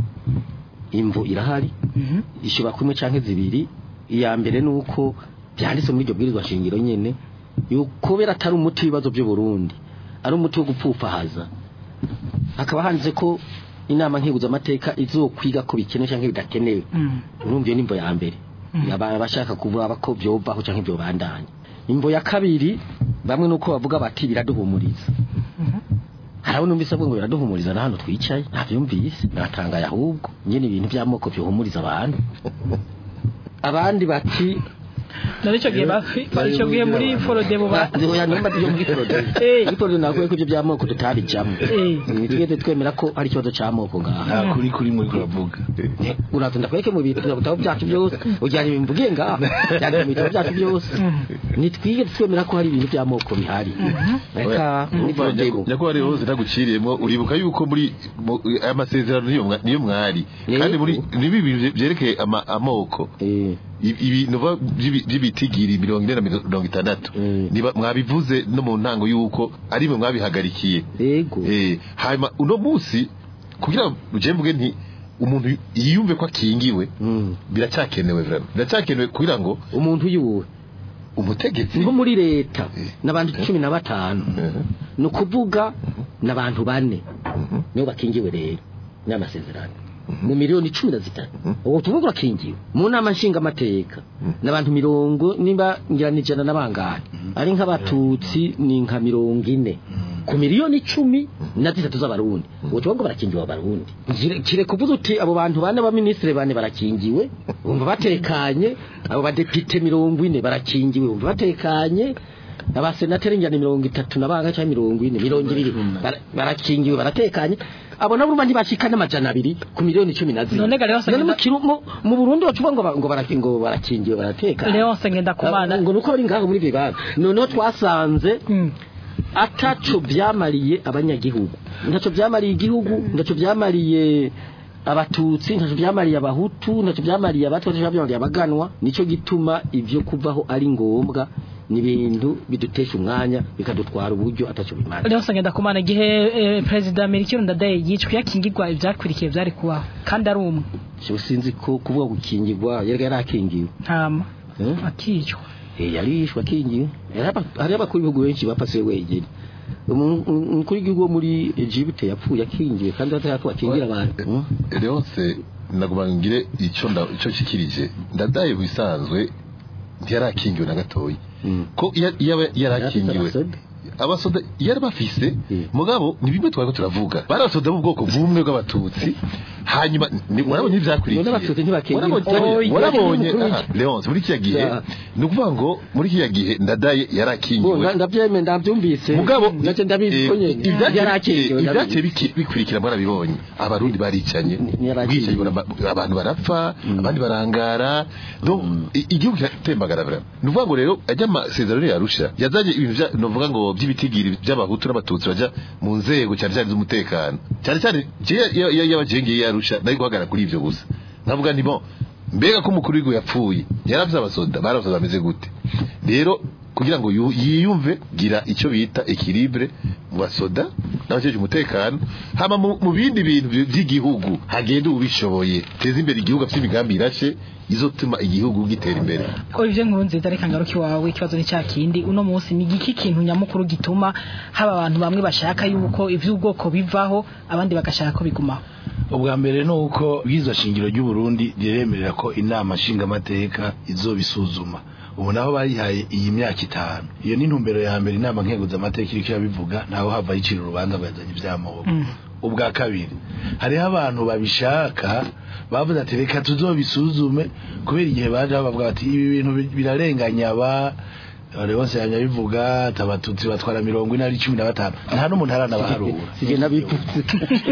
imvo irahari Mhm. ishobora kumwe canke zibiri iya mbere ni uko byanditse muri iryo bwirizwa shingiro nyene yuko kubera atari umuti w'ibibazo by'u Burundi ari umuti wo gupfufahaza hakaba handitse ko inama nkibuzamateka izokwiga ko bikenewe canke bidakenewe Mm. urumva iyo ni imvo ya mbere aba bashaka kuvuga ko byovaho canke byobandanya imvo ya kabiri bamwe nuko bavuga bati biraduhumuriza harabona numvise avuga ngo biraduhumuriza na hano twicaye ntabyumvise natangaye ahubwo nyine ibintu by'amoko bihumuriza abantu abandi bati none icyo gihe bafi icyo gihe muri forodebo ba oya numva byo muri porode Eh. muri porode nakuye ko ibyo by'amoko tutabijamo Eh. nitwese twemera ko hari ikibazo cy'amoko ngaha nta kuri kuri muri kuravuga uraza ndakweke mu bitabo bitabo byacu byose ujyana ibintu mvugiye ngaha byanditse mu bitabo byacu byose nitwige twemera ko hari ibintu by'amoko bihari reka muri Urumva porode nyaku- nyakubahwa rero zitaguciriyemo uribuka yuko muri mu- aya masezerano niyo mwa- niyo mwari Yego. kandi muri nibi bintu byerekeye ama- amoko eh I- ibi nuva by'ibi- by'ibitigiri mirongo ine na mirongo itandatu Mm. niba mwabivuze no mu ntango yuko ari mwe mwabihagarikiye yego eh hanyuma uno munsi kugira ngo je mvuge nti umuntu yiyumve ko akingiwe Mm. biracyakenewe vraiment biracyakenewe kugira ngo umuntu yuwe umutegetsi nko muri leta Eh. n'abantu cumi na batanu Mhm. ni ukuvuga n'abantu bane Mhm. nibo bakingiwe rero n'amasezerano mu miliyoni cumi na zitanu ubu tuvuga urakingiwe mu nama nshingamateka n'abantu mirongo niba ngira ni ijana n'abangahe ari nk'abatutsi ni nka mirongo ine ku miliyoni icumi na zitatu z'abarundi ubu tuvuga ngo barakingiwe abarundi Kire- kire kuvuga uti abo bantu bane b'abaminisitiri bane barakingiwe bumva batekanye abo badepite mirongo ine barakingiwe bumva batekanye abasenateri njyana mirongo itatu na banga cyangwa mirongo ine mirongo ibiri bara- barakingiwe baratekanye abo nabo urumva ntibashika n'amajana abiri ku miliyoni cumi na zine None ga Leonce None mu Ngenda- kiru- mu- mu burundi bacuba ngo ba- ngo baraki- ngo barakingiwe baratekanye Leonce Ngendakumana ngo nuko bari ngaho muri bibana noneho twasanze Mm. ataco byamariye abanyagihugu ntaco byamariye igihugu ntaco byamariye abatutsi ntaco byamariye abahutu ntaco byamariye abatwa ntaco byamariye abaganwa nico gituma ivyo kuvaho ari ngombwa ni ibintu bidutesha umwanya bikadutwara uburyo atacyo bimara rero ngenda kumana igihe eh, perezida Melchior Ndadaye yicwa yakingirwa ibyakurikiye byari kubaho kandi ari umwe cyo sinzi ko kuvuga gukingirwa yari yarakingiwe ntama Eh? akicwa Eh, yari yishwe akingiwe Hari aba- hari abakuru b'ibihugu benshi bapasiwe wegere Umu- umukuru w'igihugu wo muri Egypte yapfuye akingiwe kandi batari ko akingira abantu Hmm? Leonce naguma ngire icyo nda icyo kikirije ndadaye bisanzwe ntiyarakingiwe na gatoyi Mm. ko iya- iyaba yarakingiwe Abasoda? abasoda yari bafise Mm. mugabo ni bimwe twariko turavuga barasoda b'ubwoko bumwe bw'abatutsi hanyuma ni- warabonye ivyakurikiye None abatutsi ntibakingiwe. Warabonye- Oya, warabonye umukuru aha, Leonce muri kiya gihe Ya. ni ukuvuga ngo muri kiya gihe ndadaye Bo, yarakingiwe nda- ndabyemeye ndabyumvise mugabo nacyo ndabizi ko nyene yarakingiwe ibyaciye ndabizi. bikurikira mwarabibonye abarundi baricanye Ni- yarakingiwe. bwicanyi baraba- abantu barapfa abandi barangara donc i- igihugu kiratembagara vraiment ni ukuvuga ngo rero ajya amasezerano yarusha yazanye ibintu vya- novuga ngo by'ibitigiri by'abahutu n'abatutsi baja mu nzego cyane cyane z'umutekano cyane cyane y'abajengeye yarusha nari guhagarara kuri ivyo gusa nkavuga nti bon mbega ko umukuru w'igihugu yapfuye yaravye abasoda bari abasoda bameze gute rero kugira ngo yu- yiyumve gira icyo bita equilibre mu basoda n'abajeje umutekano hama mu mu bindi bintu by- by'igihugu hagenda ubishoboye teza imbere igihugu afite imigambi irashe izotuma igihugu gitera imbere Olivier Nkurunziza reka ngaruke iwawe ikibazo ni cya kindi uno munsi ni igiki kintu nyamukuru gituma haba abantu bamwe bashaka yuko ivy'ubwoko bivaho abandi bagashaka ko bigumaho ubwa mbere ni uko bw'izo shingiro ry'u Burundi riremerera ko inama nshingamateka izobisuzuma ubu naho bayihaye iyi myaka itanu iyo ni intumbero ya mbere inama nkenguzamateka iriko irabivuga ntaho hava yicira urubanza ngo yazanye ivyamoko ubwa kabiri hariho abantu babishaka bavuze ati reka tuzobisuzume kubera igihe baje bavuga bati ibi bintu bi- birarenganya aba bari bose yanyabivuga ati abatutsi batwara mirongo ine ari cumi na batanu nta n'umuntu aranabaharura Sige nabipfutse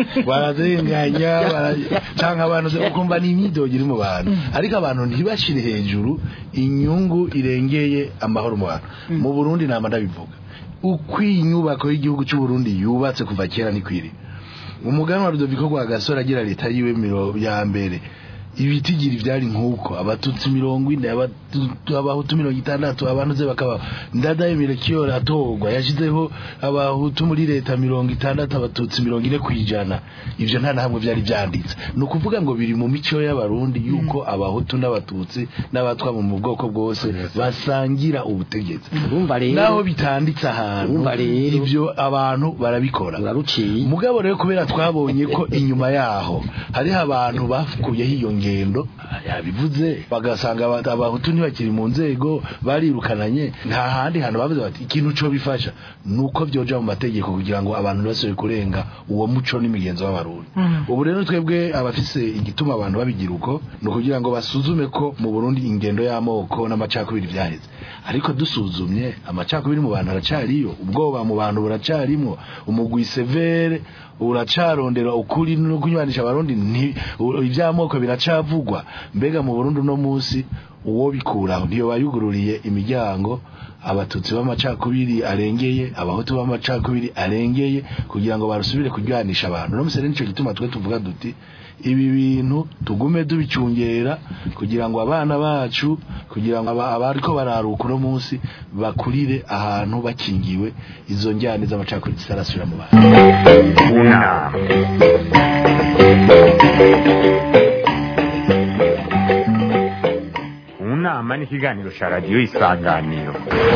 barazenganya bara- canke abantu ze- ukumva ni imyidogo iri mu bantu ariko abantu ntibashire hejuru inyungu irengeye amahoro mu bantu mu Burundi nama ndabivuga uko iyi nyubako y'igihugu cy'u Burundi yubatse kuva kera ni kwiri umugani wa Rudoviko Rwagasore agira leta yiwe miro ya mbere ibitigiri vyari nkuko abatutsi mirongo ine abatu- abahutu mirongo itandatu abantu ze bakaba ndadaye mirekiyora atorwa yashizeho abahutu muri leta mirongo itandatu abatutsi mirongo ine kwijana ivyo nta nahamwe vyari vyanditse ni ukuvuga ngo biri mu mico y'abarundi yuko abahutu n'abatutsi n'abatwa mu bwoko bwose basangira ubutegetsi urumva rero naho bitanditse ahantu Urumva rero. ivyo abantu barabikora uraruciye mugabo rero kubera twabonye ko inyuma yaho hariho abantu bakuyeho iyo ngendo yabivuze bagasanga aba- abahutu ntibakiri mu nzego barirukananye nta handi hantu bavuze bati ikintu co bifasha nuko vyoja mu mategeko kugira ngo abantu ntibasubire kurenga uwo muco n'imigenzo w'abarundi ubu rero twebwe abafise igituma abantu babigira uko ni ukugira ngo basuzume ko mu Burundi ingendo y'amoko n'amacakubiri vyaheze ariko dusuzumye amacakubiri mu bantu aracariyo ubwoba mu bantu buracarimwo umugwi severe uracarondera ukuri no kunywanisha abarundi nti- u- ivy'amoko biracavugwa mbega mu Burundi no musi uwo bikuraho ntiyo bayugururiye imiryango abatutsi b'amacakubiri arengeye abahutu b'amacakubiri arengeye kugira ngo barusubire kuryanisha abantu no musere nico gituma twe tuvuga duti ibi bintu tugume tubicungera kugira ngo abana bacu kugira ngo aba- abariko bararuka uno munsi bakurire ahantu bakingiwe izo njyane z'amacakubiri zitarasubira mu bantu unama unama ni ikiganiro cya radiyo isanganiro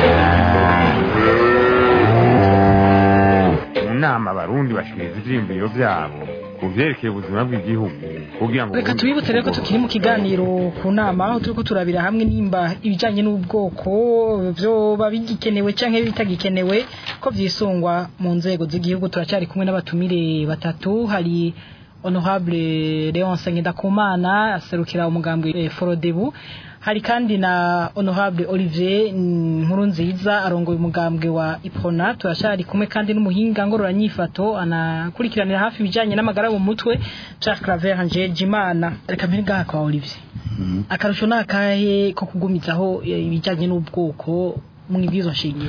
mu nama abarundi bashikiriza ivyiyumviro vyabo ku vyerekeye ubuzima bw'igihugu kugira ngo reka tubibutse rero ko tukiri mu kiganiro ku nama aho turiko turabira hamwe nimba ibijanye n'ubwoko vyoba bigikenewe canke bitagikenewe ko vyisungwa mu nzego z'igihugu turacyari kumwe n'abatumire batatu hari honorable Leonce Ngendakumana aserukira umugambwe eh, Forodebu hari kandi na honorable Olivier Nkurunziza arongoye umugambwe wa Ipona turashari kumwe kandi n'umuhinga ngororanyifato anakurikiranira hafi ibijanye n'amagara mu mutwe Jacques Claver Njejimana reka mpere ngaha kwa Olivier akarusho nakahe ko kugumizaho eh, ibijanye n'ubwoko mu ibwizo nshingiro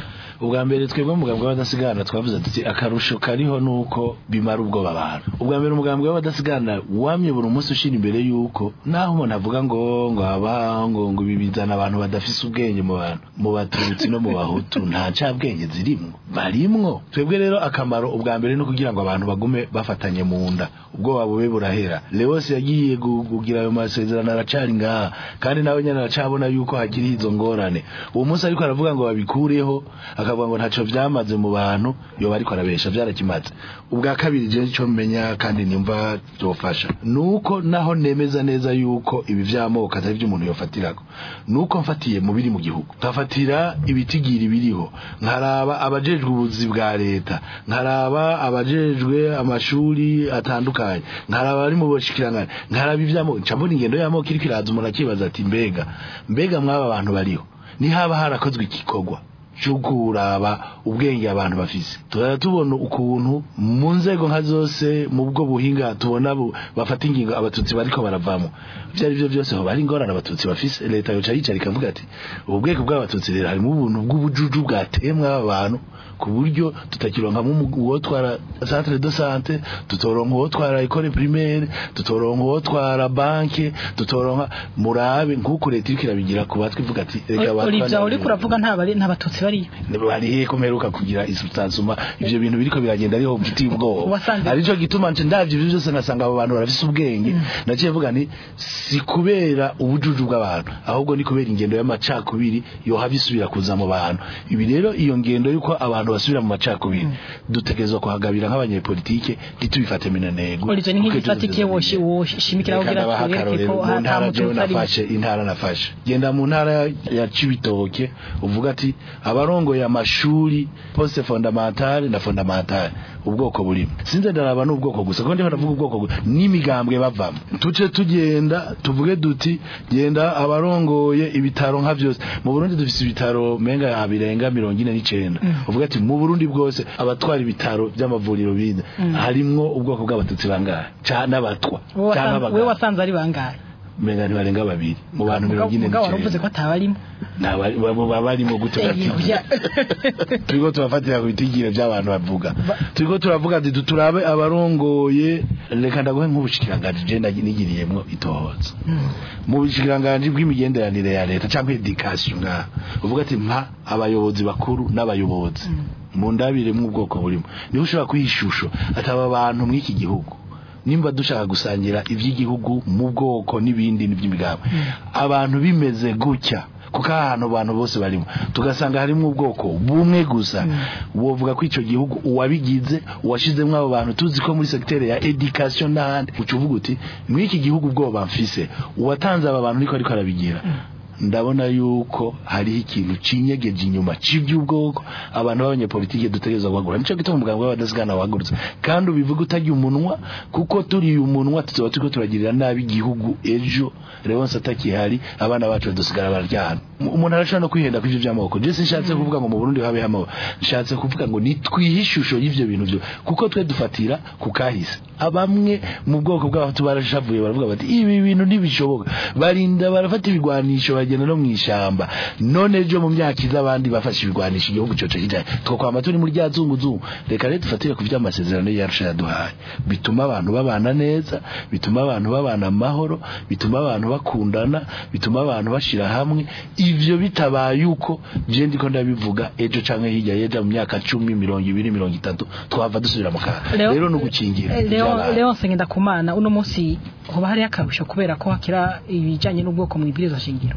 ubwa mbere twebwe umugambwe w'abadasigana twavuze tuti akarusho kariho nuko bimara ubwoba abantu ubwa mbere umugambwe w'abadasigana wamye buri munsi ushira imbere yuko naho umuntu avuga ngo ngo aba ngo ngo ibi bizana abantu badafise ubwenge mu bantu mu batutsi no mu bahutu nta cabwenge zirimwo barimwo twebwe rero akamaro ubwa mbere no kugira ngo abantu bagume bafatanye mu nda ubwoba bube burahera Leos yagiye gu- kugira ayo masezerano aracari ngaha kandi nawe nyene aracabona yuko hakiri izo ngorane uwo munsi ariko aravuga ngo babikureho akavuga ngo ntaco vyamaze mu bantu yoba ariko arabesha vyarakimaze ubwa kabiri je ico menya kandi nimva byofasha nuko naho nemeza neza yuko ibi vy'amoko atari vyo umuntu yofatirako nuko mfatiye mu biri mu gihugu nkafatira ibitigiri biriho nkaraba abajejwe ubuzi bwa leta nkaraba abajejwe amashuri atandukanye nkaraba bari mu boshikirangana nkaraba ivy'amoko nca mbona ingendo y'amoko iriko iraza umuntu akibaza ati mbega mbega mwaba bantu bariho nihaba harakozwe igikorwa cyo kuraba ubwenge abantu bafise turara tubona ukuntu mu nzego nka zose mu bwo buhinga tubona bu- bafata ingingo abatutsi bariko baravamo ivyo ari byo byose ho bari ingorane abatutsi bafise leta yoca yicara ikavuga ati ubu bwego bw'abatutsi rero harimo ubuntu bw'ubujuju bwatemwe aba bantu ku buryo tutakironkamo umu- uwotwara centre de sante tutoronka uwotwara ekole primaire tutoronka uwotwara banke tutoronka murabe nk'uko leta iriko irabigira ku batwe ivuga ati reka Olivia uriko uravuga nta bari nta batutsi bariyo barihe kumeruka kugira isutansuma ivyo bintu biriko biragenda ariho mfitiye ubwoba Wasanze- arico gituma nce ndavye ivyo byose ngasanga abo bantu barafise ubwenge naciye vuga nti si kubera ubujuju bw'abantu ahubwo ni kubera ingendo y'amacakubiri yohava isubira kuza mu bantu ibi rero iyo ngendo yuko abantu basubira mu macakubiri dutegerezwa kuhagabira nk'abanyepolitike ntitubifate minanego Olivia ni Kuko nk'igifatikiye ejo woshi woshimikira Reka kugira ndabaha twereke akarorero ko mu hata ntara jewe mututsi ari nafashe intara nafashe genda mu ntara ya Cibitoke uvuga ati abarongoye amashuri poste fondamentale na fondamentale ubwoko burimo sinze ndaraba n'ubwoko gusa ko ndiho ndavuga ubwoko gusa n'imigambwe bavamo tuce tugenda tuvuge duti genda abarongoye ibitaro nka byose mu Burundi dufise ibitaro menga birenga mirongo ine n'icenda uvuga ati mu Burundi bwose abatwara ibitaro by'amavuriro bindi harimwo ubwoko bw'abatutsi bangahe canke abatwa Wowe canke wasanze- abagabo wewe wasanze ari bangahe menga ntibarenga babiri mu bantu mirongo ine mugabo waravuze n'icenda ko atabarimo Ntabari- baba baba barimo gute Olivia. turiko turafatira ku bitigire by'abantu bavuga turiko turavuga ati turabe abarongoye reka ndaguhe nk'ubushikiranganji je nagi- nigiriyemwo itohoza mu bushikiranganji bw'imigenderanire ya leta cyangwa education ngaha uvuga ati mpa abayobozi bakuru n'abayobozi mu ndabire ubwoko burimo niho ushobora kuha ishusho ati aba bantu mw'iki gihugu nimba dushaka gusangira iby'igihugu mu bwoko n'ibindi n'iby'imigambi abantu bimeze gutya kuko aha hantu abantu bose barimo tugasanga harimo ubwoko bumwe gusa wovuga ko icyo gihugu uwabigize uwashizemo abo bantu tuzi ko muri secteur ya education n'ahandi uca uvuga uti muri iki gihugu ubwoba mfise uwatanze aba bantu niko ariko arabigira ndabona yuko hariho ikintu cinyegeje inyuma c'ivy'ubwoko abantu b'abanyepolitike dutegerezwa guhagura nico gituma umuganga w'abadasigana wahagurutse kandi ubivuga utarya umunwa kuko turiye umunwa tuzoba turiko turagirira nabi igihugu ejo Leonce atakihari abana bacu badusigara bararyana umuntu arashobora no kwihenda kw'ivyo vy'amoko je sinshatse kuvuga ngo mu Burundi habeho amoko nshatse kuvuga ngo nitwihe ishusho y'ivyo bintu vyo kuko twe dufatira ku kahise abamwe mu bwoko bw'abantu barashavuye baravuga bati ibi bintu ntibishoboka barinda barafata ibigwanisho bagenda no mw'ishamba none ejo mu myaka iza abandi bafashe ibigwanisho igihugu coco kijanye twokwama turi muri rya zunguzungu reka rero dufatire ku vy'amasezerano yarusha yaduhaye bituma abantu babana neza bituma abantu babana amahoro bituma abantu bakundana bituma abantu bashira hamwe ivyo bitabaye uko je ndiko ndabivuga ejo canke hirya yeja mu myaka cumi mirongo ibiri mirongo itatu twava dusubira mu kaga Leo- rero ni ugukingira Eh, Leo ivy'abantu. Leo Nsengenda kumana uno munsi hoba hari akarusho kubera ko hakira ibijanye n'ubwoko mu ibwirizwa shingiro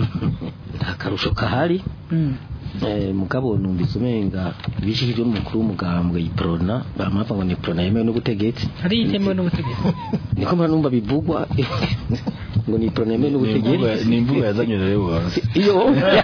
nta karusho kahari Mm. Eh, mugabo numvise umenga bishikijwe n'umukuru w'umugambwe iprona bamava ngo ni prona yemewe n'ubutegetsi hari itemewe n'ubutegetsi niko mpora numva bivugwa ngo ni prona yemewe Ni imvugo- n'ubutegetsi ni imvugo yazanye rero iyo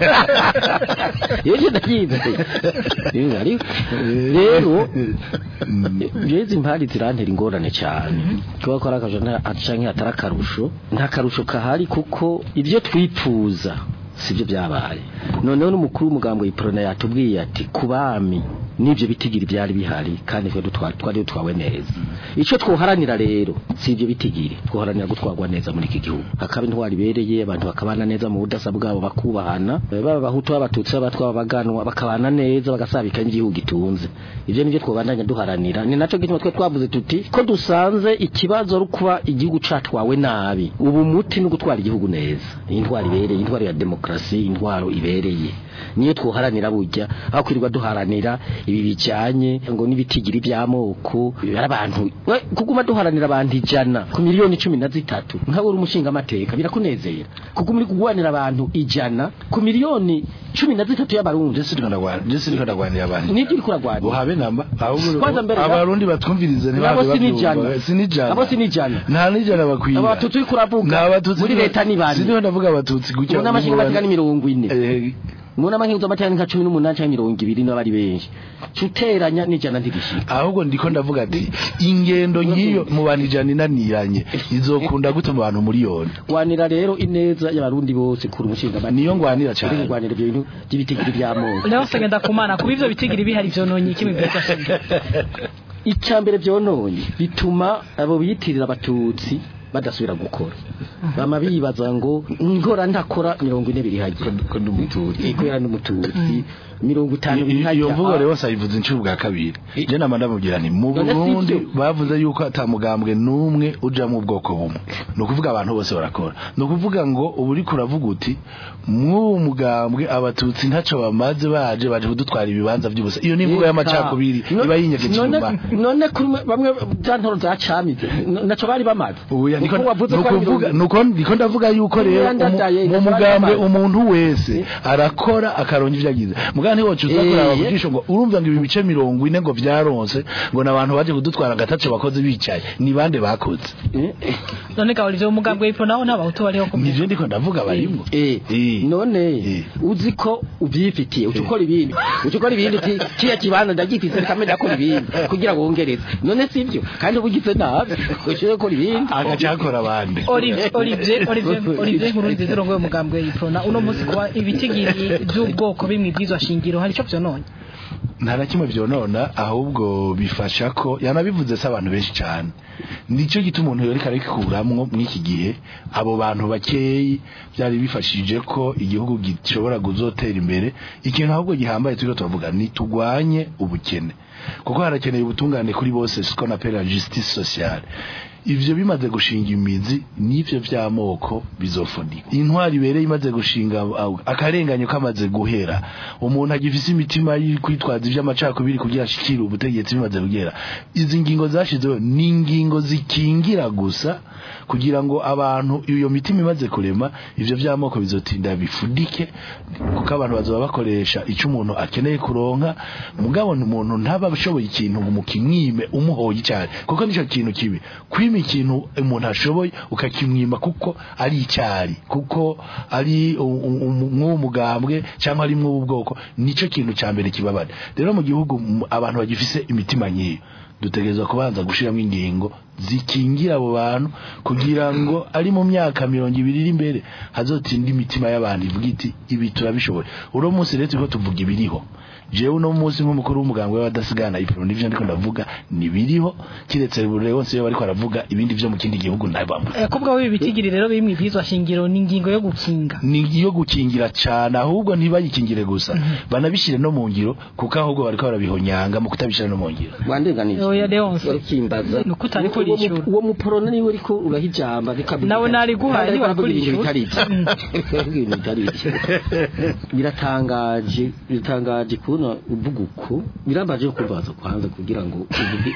yeje ndayizi ariko rero jezi impari zirantera ingorane cyane kuba ko ari akajo canke hatari akarusho nta karusho kahari kuko ibyo twipfuza sibyo byabaye noneho n'umukuru w'umugambwe iprona yatubwiye ati ku bami n'ibyo bitigiri byari bihari kandi twe dutwa- twari dutwawe neza icyo twoharanira rero si ibyo bitigiri twoharanira gutwarwa neza muri iki gihugu hakaba intwari ibereye abantu bakabana neza mu budasa bwabo bakubahana eh, baba abahutu b'abatutsi b'abatwa baganwa bakabana neza bagasabika n'igihugu gitunze ibyo nibyo twobandanya duharanira ni nacyo gituma twe twavuze tuti ko dusanze ikibazo ari kuba igihugu catwawe nabi ubu muti no gutwara igihugu neza intwari ibereye intwari ya demokarasi intwaro ibereye niyo twoharanira burya aho kwirirwa duharanira ibi bijyanye ngo n'ibitigiri by'amoko ari abantu we kuguma duharanira abantu ijana ku miliyoni cumi na zitatu nkawe uri umushinga amateka birakunezera kuko muri kugwanira abantu ijana ku miliyoni cumi na zitatu y'abarundi Jesse ndagwana Jesse ndagwanira abantu nibyo uri kuragwanira buhabe namba ahubwo Kwanza mbere ya- abarundi batwumvirize Nabo ntibaze si n'ijana. babyumva. si n'ijana Abo si n'ijana. nta n'ijana bakwiye abatutsi uri kuravuga n'abatutsi muri leta ni bane sindiho ndavuga abatutsi gutya mu nama nshingamateka ni mirongo ine Eh, mu nama nshingamateka ni nka cumi n'umunani cyangwa mirongo ibiri niba ari benshi cuteranya n'ijana ntigishika ahubwo ndiko ndavuga ati ingendo nk'iyo mu bantu ijana inaniranye izokunda gute mu bantu miliyoni gwanira rero ineza y'abarundi bose kuri umushinga niyo ngwanira uri cyane kugwanira ibyo bintu by'ibitigiri by'amoko Leo segenda kumana kuba ivyo bitigiri bihari vyononye iki mibweza shenge icya mbere byononye bituma abo biyitirira abatutsi badasubira gukora bama bibaza ngo nkora ndakora mirongo ine biri hajya ko ndi umututsi kubera n'umututsi mirongo itanu biri hajya iyo mvugo rero sayivuze inshuro bwa kabiri je nama ndamubwira nti mu None si Burundi ivyo? bavuze yuko atamugambwe n'umwe uja mu bwoko bumwe ni ukuvuga abantu bose barakora ni ukuvuga ngo ubu uriko uravuga uti mw'uwo mugambwe abatutsi ntaco bamaze baje baje kudutwara ibibanza by'ubusa iyo ni imvugo y'amacakubiri No- iba yinyegeje none- inyuma none kuri mwe- bamwe za ntoro zacamize n- naco bari bamaze Uya niko Kuko wavuze ko ari nukuvuga mirongo- nuko ndiko ndavuga yuko rero Imyanda umu- ndaye, mu gashobora mugambwe kuba- umuntu wese arakora akaronka ivyo agize mugabo ntiwo cuza Eh, kuraba ye- kujisho ngo urumva ngo ibi bice mirongo ine ngo vyaronse ngo nabantu baje kudutwara agatace bakoze bicaye ni bande bakoze Eh, eh. none kaba ivyo umugambwe w'ipfo naho nta bahutu bariho ku nivyo ndiko ndavuga barimwo Eh, Eh. none Eh. uzi ko ubyifitiye uca ukora ibindi uca ukora ibindi uti kiya kibanza ndagifise reka mbere akora ibindi kugira ngo wongereze none sivyo kandi uba ugize nabi ushobora gukora ibindi agaca akora abandi Olivier Olivier Olivier Olivier nkuru nziza urongoye umugambwe w'ipfo uno munsi kuba ibitigiri by'ubwoko bimwe ibyizwa shingiro hari ico vyononye nta na kimwe vyonona ahubwo bifasha ko yanabivuze se abantu benshi cyane nicyo gituma umuntu yoreka arikuramwo mw'iki gihe abo bantu bakeyi byari bifashije ko igihugu gishobora kuzotera imbere ikintu ahubwo gihambaye turiko turavuga ni tugwanye ubukene kuko harakeneye ubutungane kuri bose siko na pera justice sociale ivyo bimaze gushinga imizi n'ivyo vy'amoko bizofunika intwari ibereye imaze gushinga au- akarenganyo kamaze guhera umuntu agifise imitima y'kwitwaza ivy'amacakubiri kugira ashikire ubutegetsi bimaze kugera izi ngingo zashizeho ni ingingo zikingira gusa kugira ngo abantu iyo mitima imaze kurema ivyo vy'amoko bizotinda bifudike kuko abantu bazoba bakoresha ico umuntu akeneye kuronka mugabo umuntu ntaba ashoboye ikintu ngo mukimwime umuhoye cyane kuko nico kintu kibi kwima ikintu umuntu ashoboye ukakimwima kuko ari icyari kuko ari u- u- u- mw'uwo mugambwe cyangwa ari mw'ubu bwoko nico kintu cya mbere kibabara rero mu gihugu m- abantu bagifise imitima nkiyo dutegerezwa kubanza gushiramo ingingo zikingira abo bantu kugira ngo ari mu myaka mirongo ibiri iri imbere hazotinda imitima y'abantu ivuga iti ibi turabishoboye uno munsi rero turiko tuvuga ibiriho jewe uno munsi nk'umukuru w'umugambwe w'abadasigana ipro n'ivyo ndiko ndavuga nibiriho kiretse buri wese iyo bariko aravuga ibindi vyo mu kindi gihugu ntabamwe Eh, kubwa w'ibi bitigiri rero biri mu ibyizwa shingiro ni ingingo yo gukinga ni iyo gukingira cyane ahubwo ntibayikingire gusa banabishyire no mu ngiro kuko ahubwo bariko barabihonyanga mu kutabishyira no mu ngiro wandenganije Oya, Leonce. urikimbaza Nuko utari Uwo- kurishura. uwo muporona niwe uriko urahijamba bikavuga Nawe nari guhaye, Kandi ariko ntiwari aravuga ibintu kurishura. bitari byo. Aravuga ibintu bitari byo. biratangaje biratangaje kubona uvuga uko birambaje yo kubaza kwanza kugira ngo uvuge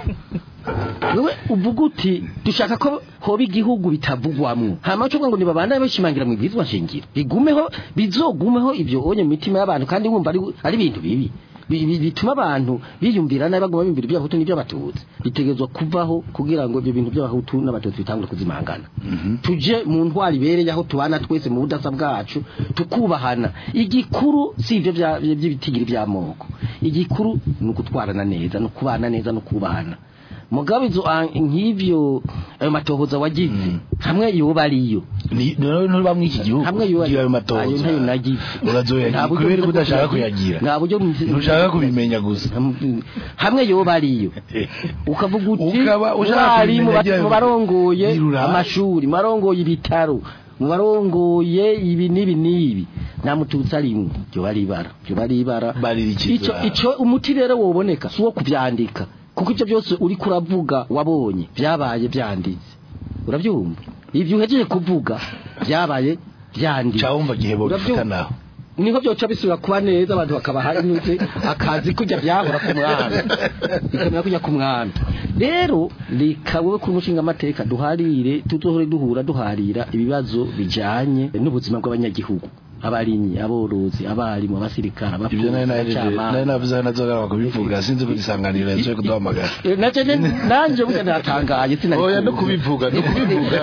wewe uvuga uti dushaka ko hoba igihugu bitavugwamwo hama cyo ngo nibabandanye bashimangira mu bwizwa shingiro bigumeho bizogumeho ibyo onye mu mitima y'abantu kandi wumva ari ari ibintu bibi Bi- bi- bituma abantu biyumvira nabi baguma biyumvira iby'abahutu n'iby'abatutsi bitegezwa kuvaho kugira ngo ibyo bintu by'abahutu n'abatutsi bitangure kuzimangana tuje mu ntwari ibereye aho tubana twese mu budasa bwacu tukubahana igikuru si ibyo bya- by'ibitigiri by'amoko igikuru ni ukutwarana neza no kubana neza no kubahana mugabo izo ah, nk'ivyo ayo matohoza wagize hamwe yoba ariyo ni none ntuba muri iki gihugu hamwe yoba iyo ayo ayo matohoza ntayo nagize urazoyagira Nta buryo kubera ko bwo udashaka kuyagira. kuyagira nta buryo ntushaka kubimenya gusa hamwe yoba ariyo ukavuga uti Ukaba ushaka mwari mu kubimenya ba- agira mu barongoye yirura. amashuri mu barongoye ibitaro mu barongoye ibi n'ibi n'ibi nta mututsi arimwe ryo bari ibara ryo bari ibara Barira iki ico bara? ico umuti rero woboneka si uwo kuvyandika kuko ivyo byose uri kuravuga wabonye vyabaye vyanditse uravyumva ivyo uhejeje kuvuga vyabaye vyanditse cawumva gihe bo Uravyumva? bifata naho niko byoca bisubira kuba neza abantu bakaba hanyuze akazi kujya byahora ku mwami bikamera kujya ku mwami rero reka wowe kuri umushinga amateka duharire tuzohore duhura duharira ibibazo bijanye n'ubuzima bw'abanyagihugu abarimyi aborozi abarimu abasirikare ibyo nari nahejeje abacamanza. nari navuze hano nzogaruka kubivuga sinzi kugisanganira yasoye kuduhamagara Eh, naje ne- nanje burya natangaye sinari oya no kuzi. kubivuga no kubivuga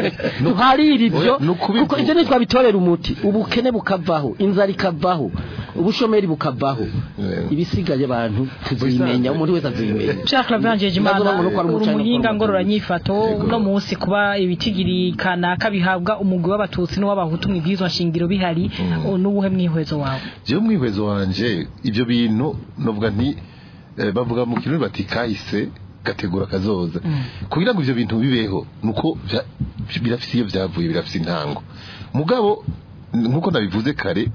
duharire ibyo Oya, ni ukubivuga. kuko ibyo ntitwabitorera umuti ubukene bukavaho inzara ikavaho ubushomeri bukavaho Yeah. ibisigaye abantu tuzimenya umuntu wese azimenya Jacques Lavangeje Imana Ndavuga ngo nuko ari uri umucanga umuhinga kwa ngororanyifato no munsi kuba ibitigiri kanaka bihabwa umugwi w'abatutsi n'uw'abahutu mu bwizwa shingiro bihari o, n'ubuhe mwihwezo wawe jewe mwihwezo wanje ibyo bintu novuga nti eh, bavuga mu kirundi bati kahise gategura kazoza kugira ngo ivyo bintu bibeho nuko vya- birafise iyo vyavuye birafise intango mugabo nkuko nabivuze kare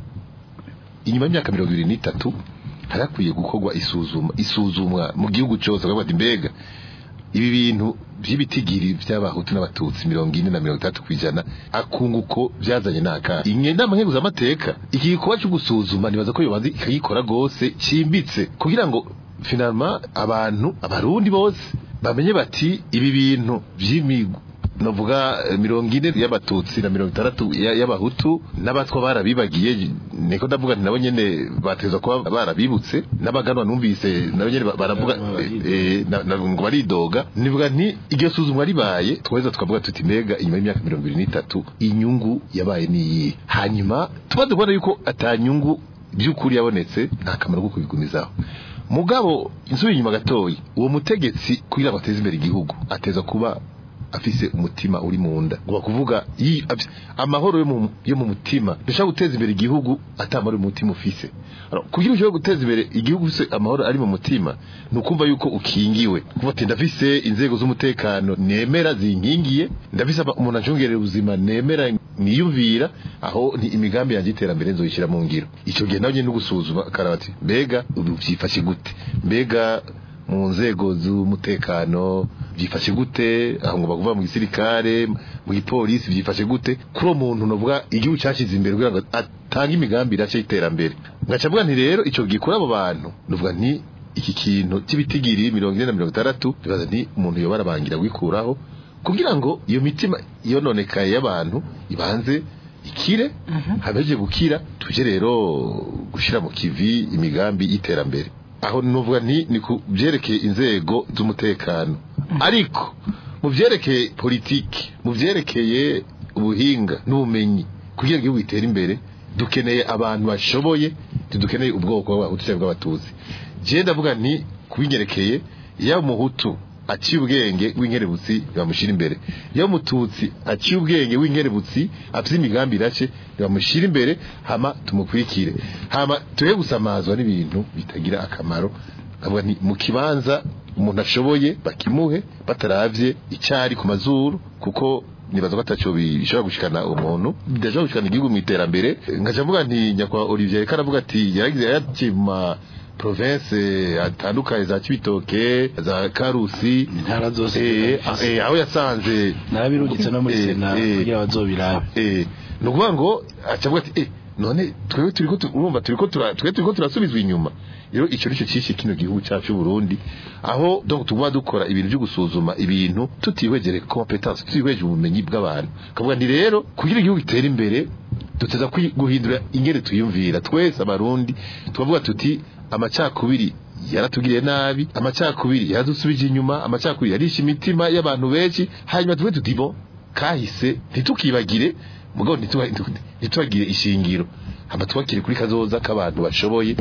inyuma y'imyaka mirongo ibiri n'itatu harakwiye gukorwa isuzuma isuzumwa mu gihugu cyose bakavuga bati mbega ibi bintu by'ibitigiri by'abahutu n'abatutsi mirongo ine na mirongo itatu ku ijana akunguko byazanye n'aka inama nkenguzamateka iki gikorwa cyo gusuzuma nibaza ko yobanza ikagikora rwose cyimbitse kugira ngo finalma abantu abarundi bose bamenye bati ibi bintu by'imigo novuga eh, mirongo ine y'abatutsi na mirongo itandatu ya- y'abahutu n'abatwa barabibagiye niko ndavuga nti nabo nyene bateza kuba barabibutse n'abaganwa numvise nabo nyene ba- baravuga eh, eh, na- na- ngo baridoga nivuga nti iryo suzumwa ribaye tweza tukavuga tuti mbega inyuma y'imyaka mirongo ibiri n'itatu inyungu yabaye niyi hanyuma tumaze kubona yuko atanyungu by'ukuri yabonetse nta kamaro ko kubigumizaho mugabo insubi inyuma gatoyi uwo mutegetsi kugira ngo ateze imbere igihugu ateza kuba afise umutima uri mu nda ngo bakuvuga yi- afise- amahoro yo mu yo mu mutima dushaka guteza imbere igihugu atamara mu mutima ufise Alors, kugira ushobore guteza imbere igihugu ufise amahoro ari mu mutima ni ukumva yuko ukingiwe kuva ati ndafise inzego z'umutekano nemera zinkingiye ndafise aba- umuntu acungerera ubuzima nemera niyumvira aho ni imigambi yanjye y'iterambere nzoyishyira mu ngiro icyo gihe nawe nyine no gusuzuma akaraba ati mbega ubu byifashe gute mbega mu nzego z'umutekano byifashe gute aho ngo bavuga mu gisirikare mu gipolisi byifashe gute kuri uwo muntu novuga igihugu cyashyize imbere kugira ngo atange imigambi irashya y'iterambere ngaca mvuga nti rero icyo gikora abo bantu novuga nti iki kintu cy'ibitigiri mirongo ine na mirongo itandatu bibaza nti umuntu yoba arabangira wikuraho kugira ngo iyo mitima yononekaye y'abantu ibanze ikire habeje gukira tuje rero gushira mu kivi imigambi y'iterambere aho nuvuga nti ni ku byerekeye inzego z'umutekano ariko mu byerekeye politiki mu byerekeye ubuhinga n'ubumenyi kugira ngo igihugu gitere imbere dukeneye abantu bashoboye dukeneye ubwoko bw'abahutu cyangwa bw'abatutsi je ndavuga nti kubinyerekeye yaba umuhutu aciye ubwenge w'inkerebutsi bamushyira imbere iyo umututsi aciye ubwenge w'inkerebutsi afite imigambi irace bamushyira imbere hama tumukurikire hama tuhe gusamazwa n'ibintu bitagira akamaro avuga nti mu kibanza umuntu ashoboye bakimuhe bataravye icyari ku mazuru kuko nibaza ko ataco bishobora gushikana umuntu bidashobora gushikana igihugu mu iterambere nkaca mvuga nti nyakwa Olivier yariko aravuga ati yaragize yaciye mu ma province atandukanye za Cibitoke za Karusi intara zose eh, eh, aho yasanze narabirungitse no muri Eh, sena eh. kugira bazobirabe eh ni ukuvuga ngo acavuga ati eh none twebwe turiko tu- urumva turiko tura twebwe turiko turasubizwa inyuma rero icyo nicyo cyishe kino gihugu cyacu cy'u Burundi aho donc tuguma dukora ibintu byo gusuzuma ibintu tutihwegere competence tutihweje ubumenyi bw'abantu kavuga nti rero kugira igihugu gitere imbere duteza kwi- guhindura ingene tuyumvira twese abarundi tukavuga tuti amacakubiri yaratugiriye nabi amacakubiri yaradusubije inyuma amacakubiri yarishe imitima y'abantu benshi hanyuma tuve tuti bo kahise ntitukibagire mugabo ntituba- ntitubagire ishingiro hama tubakire kuri kazoza k'abantu bashoboye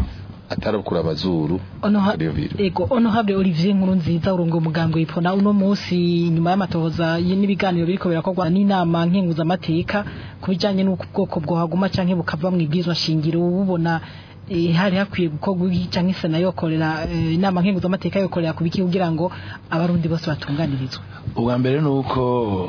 atarabukura amazuru Onoha- Iyo biro. ego honorable Olivier nkuru nziza urungo umugambwe wipona uno munsi nyuma y'amatohoza y- n'ibiganiro biriko birakorwa n'inama nkenguzamateka ku bijanye n'uko ubwoko bwohaguma canke bukava mu ibwirizwa shingiro ububona eh, hari hakwiye gukorwa iki canke sena yokorera eh, inama nkenguzamateka yokorera ku biki kugira ngo abarundi bose batunganirizwe ubwa mbere ni uko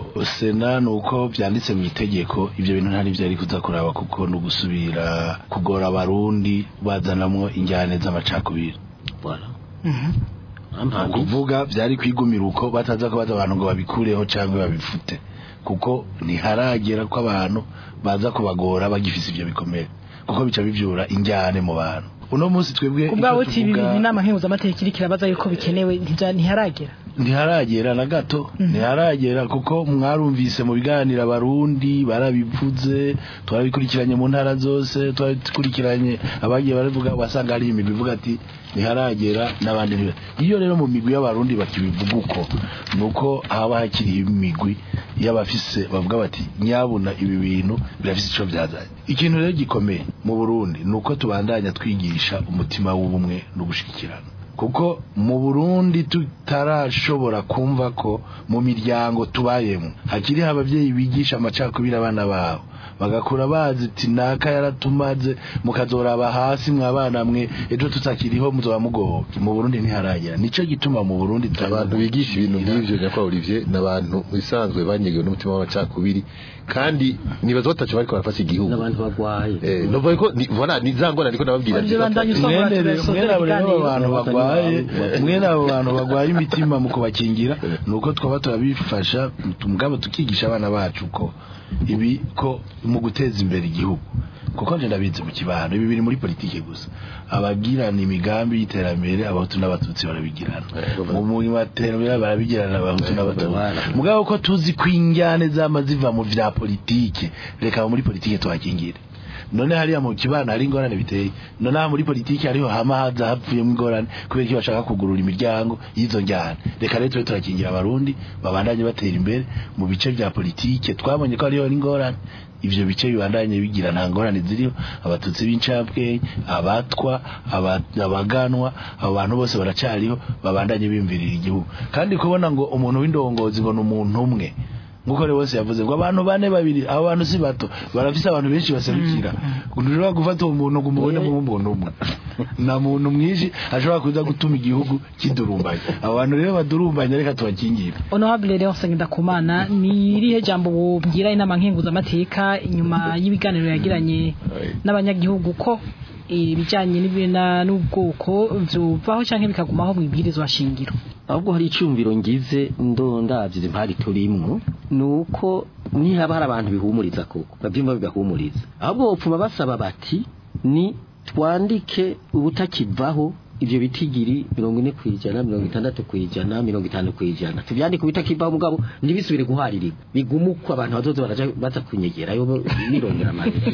sena ni uko byanditse mu itegeko ibyo bintu ntari byari kuza kuraba kuko ni ugusubira kugora abarundi bazanamwo injyane z'amacakubiri voilà Mhm. ni ampambi ukuvuga byari kwigumira uko bataza kubaza abantu ngo babikureho cyangwa babifute kuko ntiharagera ko abantu baza kubagora bagifise ibyo bikomere kuko bica bivyura injyane mu bantu uno munsi twebwe ku bwabo icyo uti ibi tuvuga- bintu inama nkenguzamateka iriko irabaza yuko bikenewe ntija- ntiharagera ntiharagera na gato ntiharagera kuko mwarumvise mu biganiro abarundi barabivuze twarabikurikiranye mu ntara zose twarabikurikiranye abagiye baravuga wasanga hari imigwi ivuga ati ntiharagera n'abandi ntibe iyo rero mu migwi y'abarundi bakibivuga uko ni uko haba hakiriho imigwi y'abafise bavuga bati nyabuna ibi bintu birafise ico byazanye ikintu rero gikomeye mu burundi ni uko tubandanya twigisha umutima w'ubumwe no gushikirana kuko mu burundi tutarashobora kumva ko mu miryango tubayemo hakiriho ababyeyi bigisha amacakubiri abana babo bagakura bazi ati naka yaratumaze mukazoraba hasi mwabana mwe ejo tutakiriho muzoba mugowe mu burundi ntiharagera nico gituma mu burundi abantu bigisha ibintu nk'ivyo nyakwa Olivier n'abantu bisanzwe banyegewe n'umutima w'amacakubiri kandi nibaza batacu bariko barafasha igihugu n'abantu bagwaye eh novuga ko ni voilà ni zangona ndiko nababwira Olivier bandanye usoma mwene ati rero basoze mwene abo rero ibiganiro. abantu bagwaye mwene abo bantu bagwaye imitima mu kubakingira nuko twaba turabifasha mugabo tukigisha abana bacu ko ibi ko mu guteza imbere igihugu kuko nje ndabizi mu kibano ibi biri muri politike gusa abagirana imigambi y'iterambere abahutu n'abatutsi barabigirana mu murimo w'iterambere barabigirana abahutu n'abatutsi mugabo ko tuzi ko injyane zama ziva mu vya politike reka muri politike tuhakingire none hariya mu kibana hari ingorane biteye none aha muri politiki hariho hama haza hapfuyemo ingorane kubera ko bashaka kugurura imiryango y'izo njyana reka rero tube turakingira abarundi babandanye batera imbere mu bice vya politike twabonye ko hariho n'ingorane ivyo bice bibandanye bigira nta ngorane ziriho abatutsi b'incabwenge abatwa aba- abaganwa abo bantu bose baracariho babandanye bimvirira igihugu kandi kubona ngo umuntu w'indongozi ngo ni umuntu umwe nkuko rero bose yavuze ngo abantu bane babiri abo bantu si bato barafise abantu benshi baserukira ntushobora gufata uwo muntu ngo umubone nk'umuntu umwe na muntu mwinshi ashobora kuza gutuma igihugu kidurumbanya abo bantu rero badurumbanya reka tubakingire honorable Leon Sengendakumana ni irihe jambo wobwira inama nkenguzamateka inyuma y'ibiganiro yagiranye n'abanyagihugu ko ibijyanye n'ibina n'ubwoko vyuvaho canke bikagumaho mu ibwirizwa shingiro ahubwo hari icyumviro ngize ndondavye impari turimwo nuko nihaba hari abantu bihumuriza koko bavyumva bigahumuriza ahubwo bopfuma basaba bati ni twandike ubutakivaho ivyo bitigiri mirongo ine kwijana mirongo itandatu kwijana mirongo itanu kwijana tuvyandike ubutakivaho mugabo ntibisubire guharirika bigumukwa abantu bazoza baraja baza kunyegerayo birongera amarira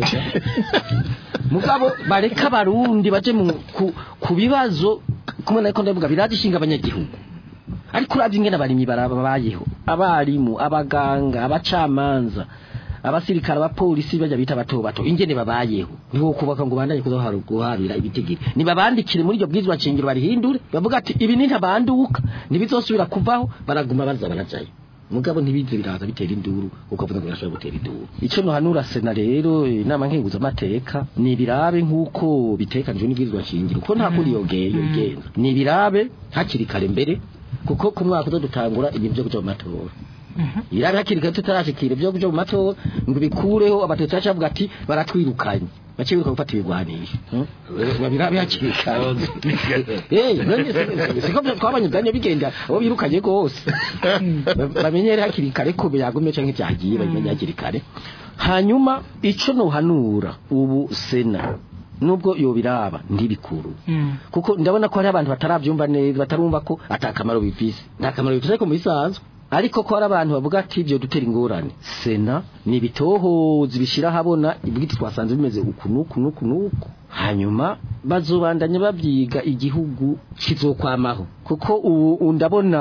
mugabo bareka abarundi baje mu ku, ku bibazo kumwe nariko ndavuga biragishinga abanyagihugu ariko uravye ingene abarimyi barabayeho abarimu abaganga abacamanza abasirikare abapolisi bajya bita bato bato ingene babayeho niho kubaka ngo bandanye kuzohara guharira ibitigiri nibabandikire muri iryo bwizwa shingiro barihindure bavuga ati ibi nintabanduka ntibizosubira kuvaho baraguma baza barajayo mugabo ntibize biraza bitera induru kuko avuga ngo birashobora gutera induru ico nohanura sena rero inama nkenguza amateka ni birabe nk'uko bitekanijwe n'ibwirizwa shingiro kuko nta kundi yogeye yogenza ni birabe hakiri kare mbere kuko ku mwaka uzo dutangura ibintu vyo kuja mu matora irabe hakiri kare tutarashikira ibyo kuja mu matora ngo bikureho abatutsi baca bavuga ati baratwirukanye bace biruka gufata ibigwanisho babirabe hakiri kare Eh, none si- siko twabanye byanye bigenda abo birukanye rwose bamenyere hakiri kare ko byagumye canke byagiye bamenye hakiri kare hanyuma ico nohanura ubu sena nubwo yobiraba ntibikuru kuko ndabona ko hari abantu batarabyumva neza batarumva ko atakamaro bifise nta kamaro bifise ariko mu bisanzwe ariko ko hari abantu bavuga ati ibyo dutera ingorane sena ni ibitohozi bishira habona ibwiti twasanze bimeze uku nuku nuku nuku hanyuma bazobandanya babyiga igihugu kizokwamaho kuko ubu ndabona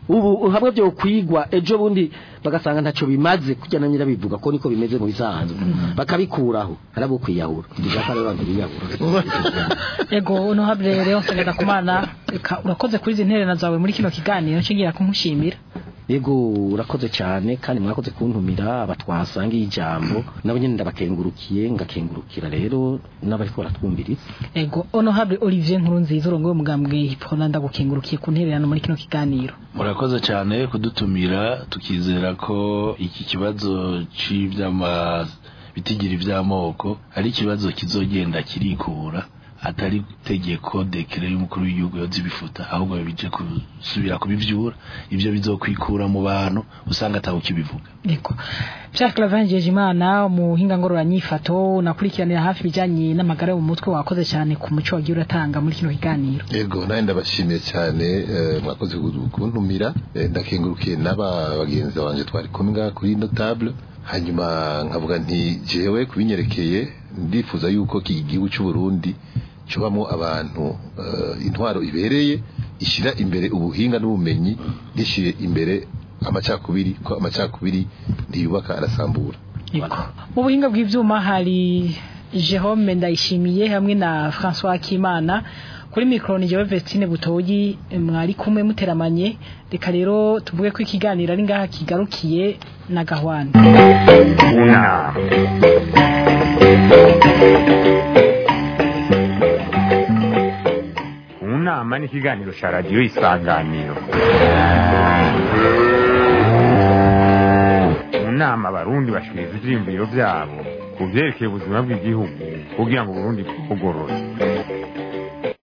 ubu hamwe byo kwigwa ejo bundi bagasanga ntacyo bimaze kujya na nyirabivuga ko niko bimeze mu bisanzwe bakabikuraho harabo kwiyahura ndishaka rero abantu biyahura ego honorable rero nsengera kumana reka urakoze kuri izi ntererano zawe muri kino kiganiro nshingira kumushimira yego urakoze cyane kandi mwakoze kuntumira abatwasangiye ijambo nabo nyine ndabakengurukiye ngakengurukira rero n'abariko baratwumviriza ego honorable Olivier Nkurunziza urongoye umugambwe hipona ndagukengurukiye ku ntererano muri kino kiganiro murakoze cyane kudutumira tukizera ko iki kibazo cy'ibyama bitigira iby'amoko ari ikibazo kizogenda kirikura atari tegeko dekere y'umukuru w'igihugu yoza ibifuta ahubwo bije gusubira kubivyura ivyo bizokwikura mu bantu usanga ataho kibivuga Eko. Pierre Clavangeje Imana umuhinga ngororanyifato nakurikiranira hafi bijanye n'amagara yo mu mutwe wakoze cyane ku muco wagiye uratanga muri kino kiganiro. Ego nawe ndabashimiye cyane eh, mwakoze kuntumira eh, ndakengurukiye n'aba bagenzi banje twari kumwe ngaha kuri ino table hanyuma nkavuga nti jewe kubinyerekeye ndifuza yuko iki gihugu cy'u Burundi cubamo abantu uh, intwaro ibereye ishira imbere ubuhinga n'ubumenyi gishire imbere amacakubiri ko amacakubiri ntiyubaka arasambura Eko. Mu buhinga bw'ivyuma hari Jerome Ndayishimiye hamwe na François Kimana kuri mikro ni jewe Vestine Butoyi mwari kumwe muteramanye reka rero tuvuge ko ikiganiro ari ngaha kigarukiye na gahwana Una. Unama ni ikiganiro cya radiyo isanganiro mu nama abarundi bashikiriza ivyiyumviro vyabo ku vyerekeye ubuzima bw'igihugu kugira ngo uburundi bwugorore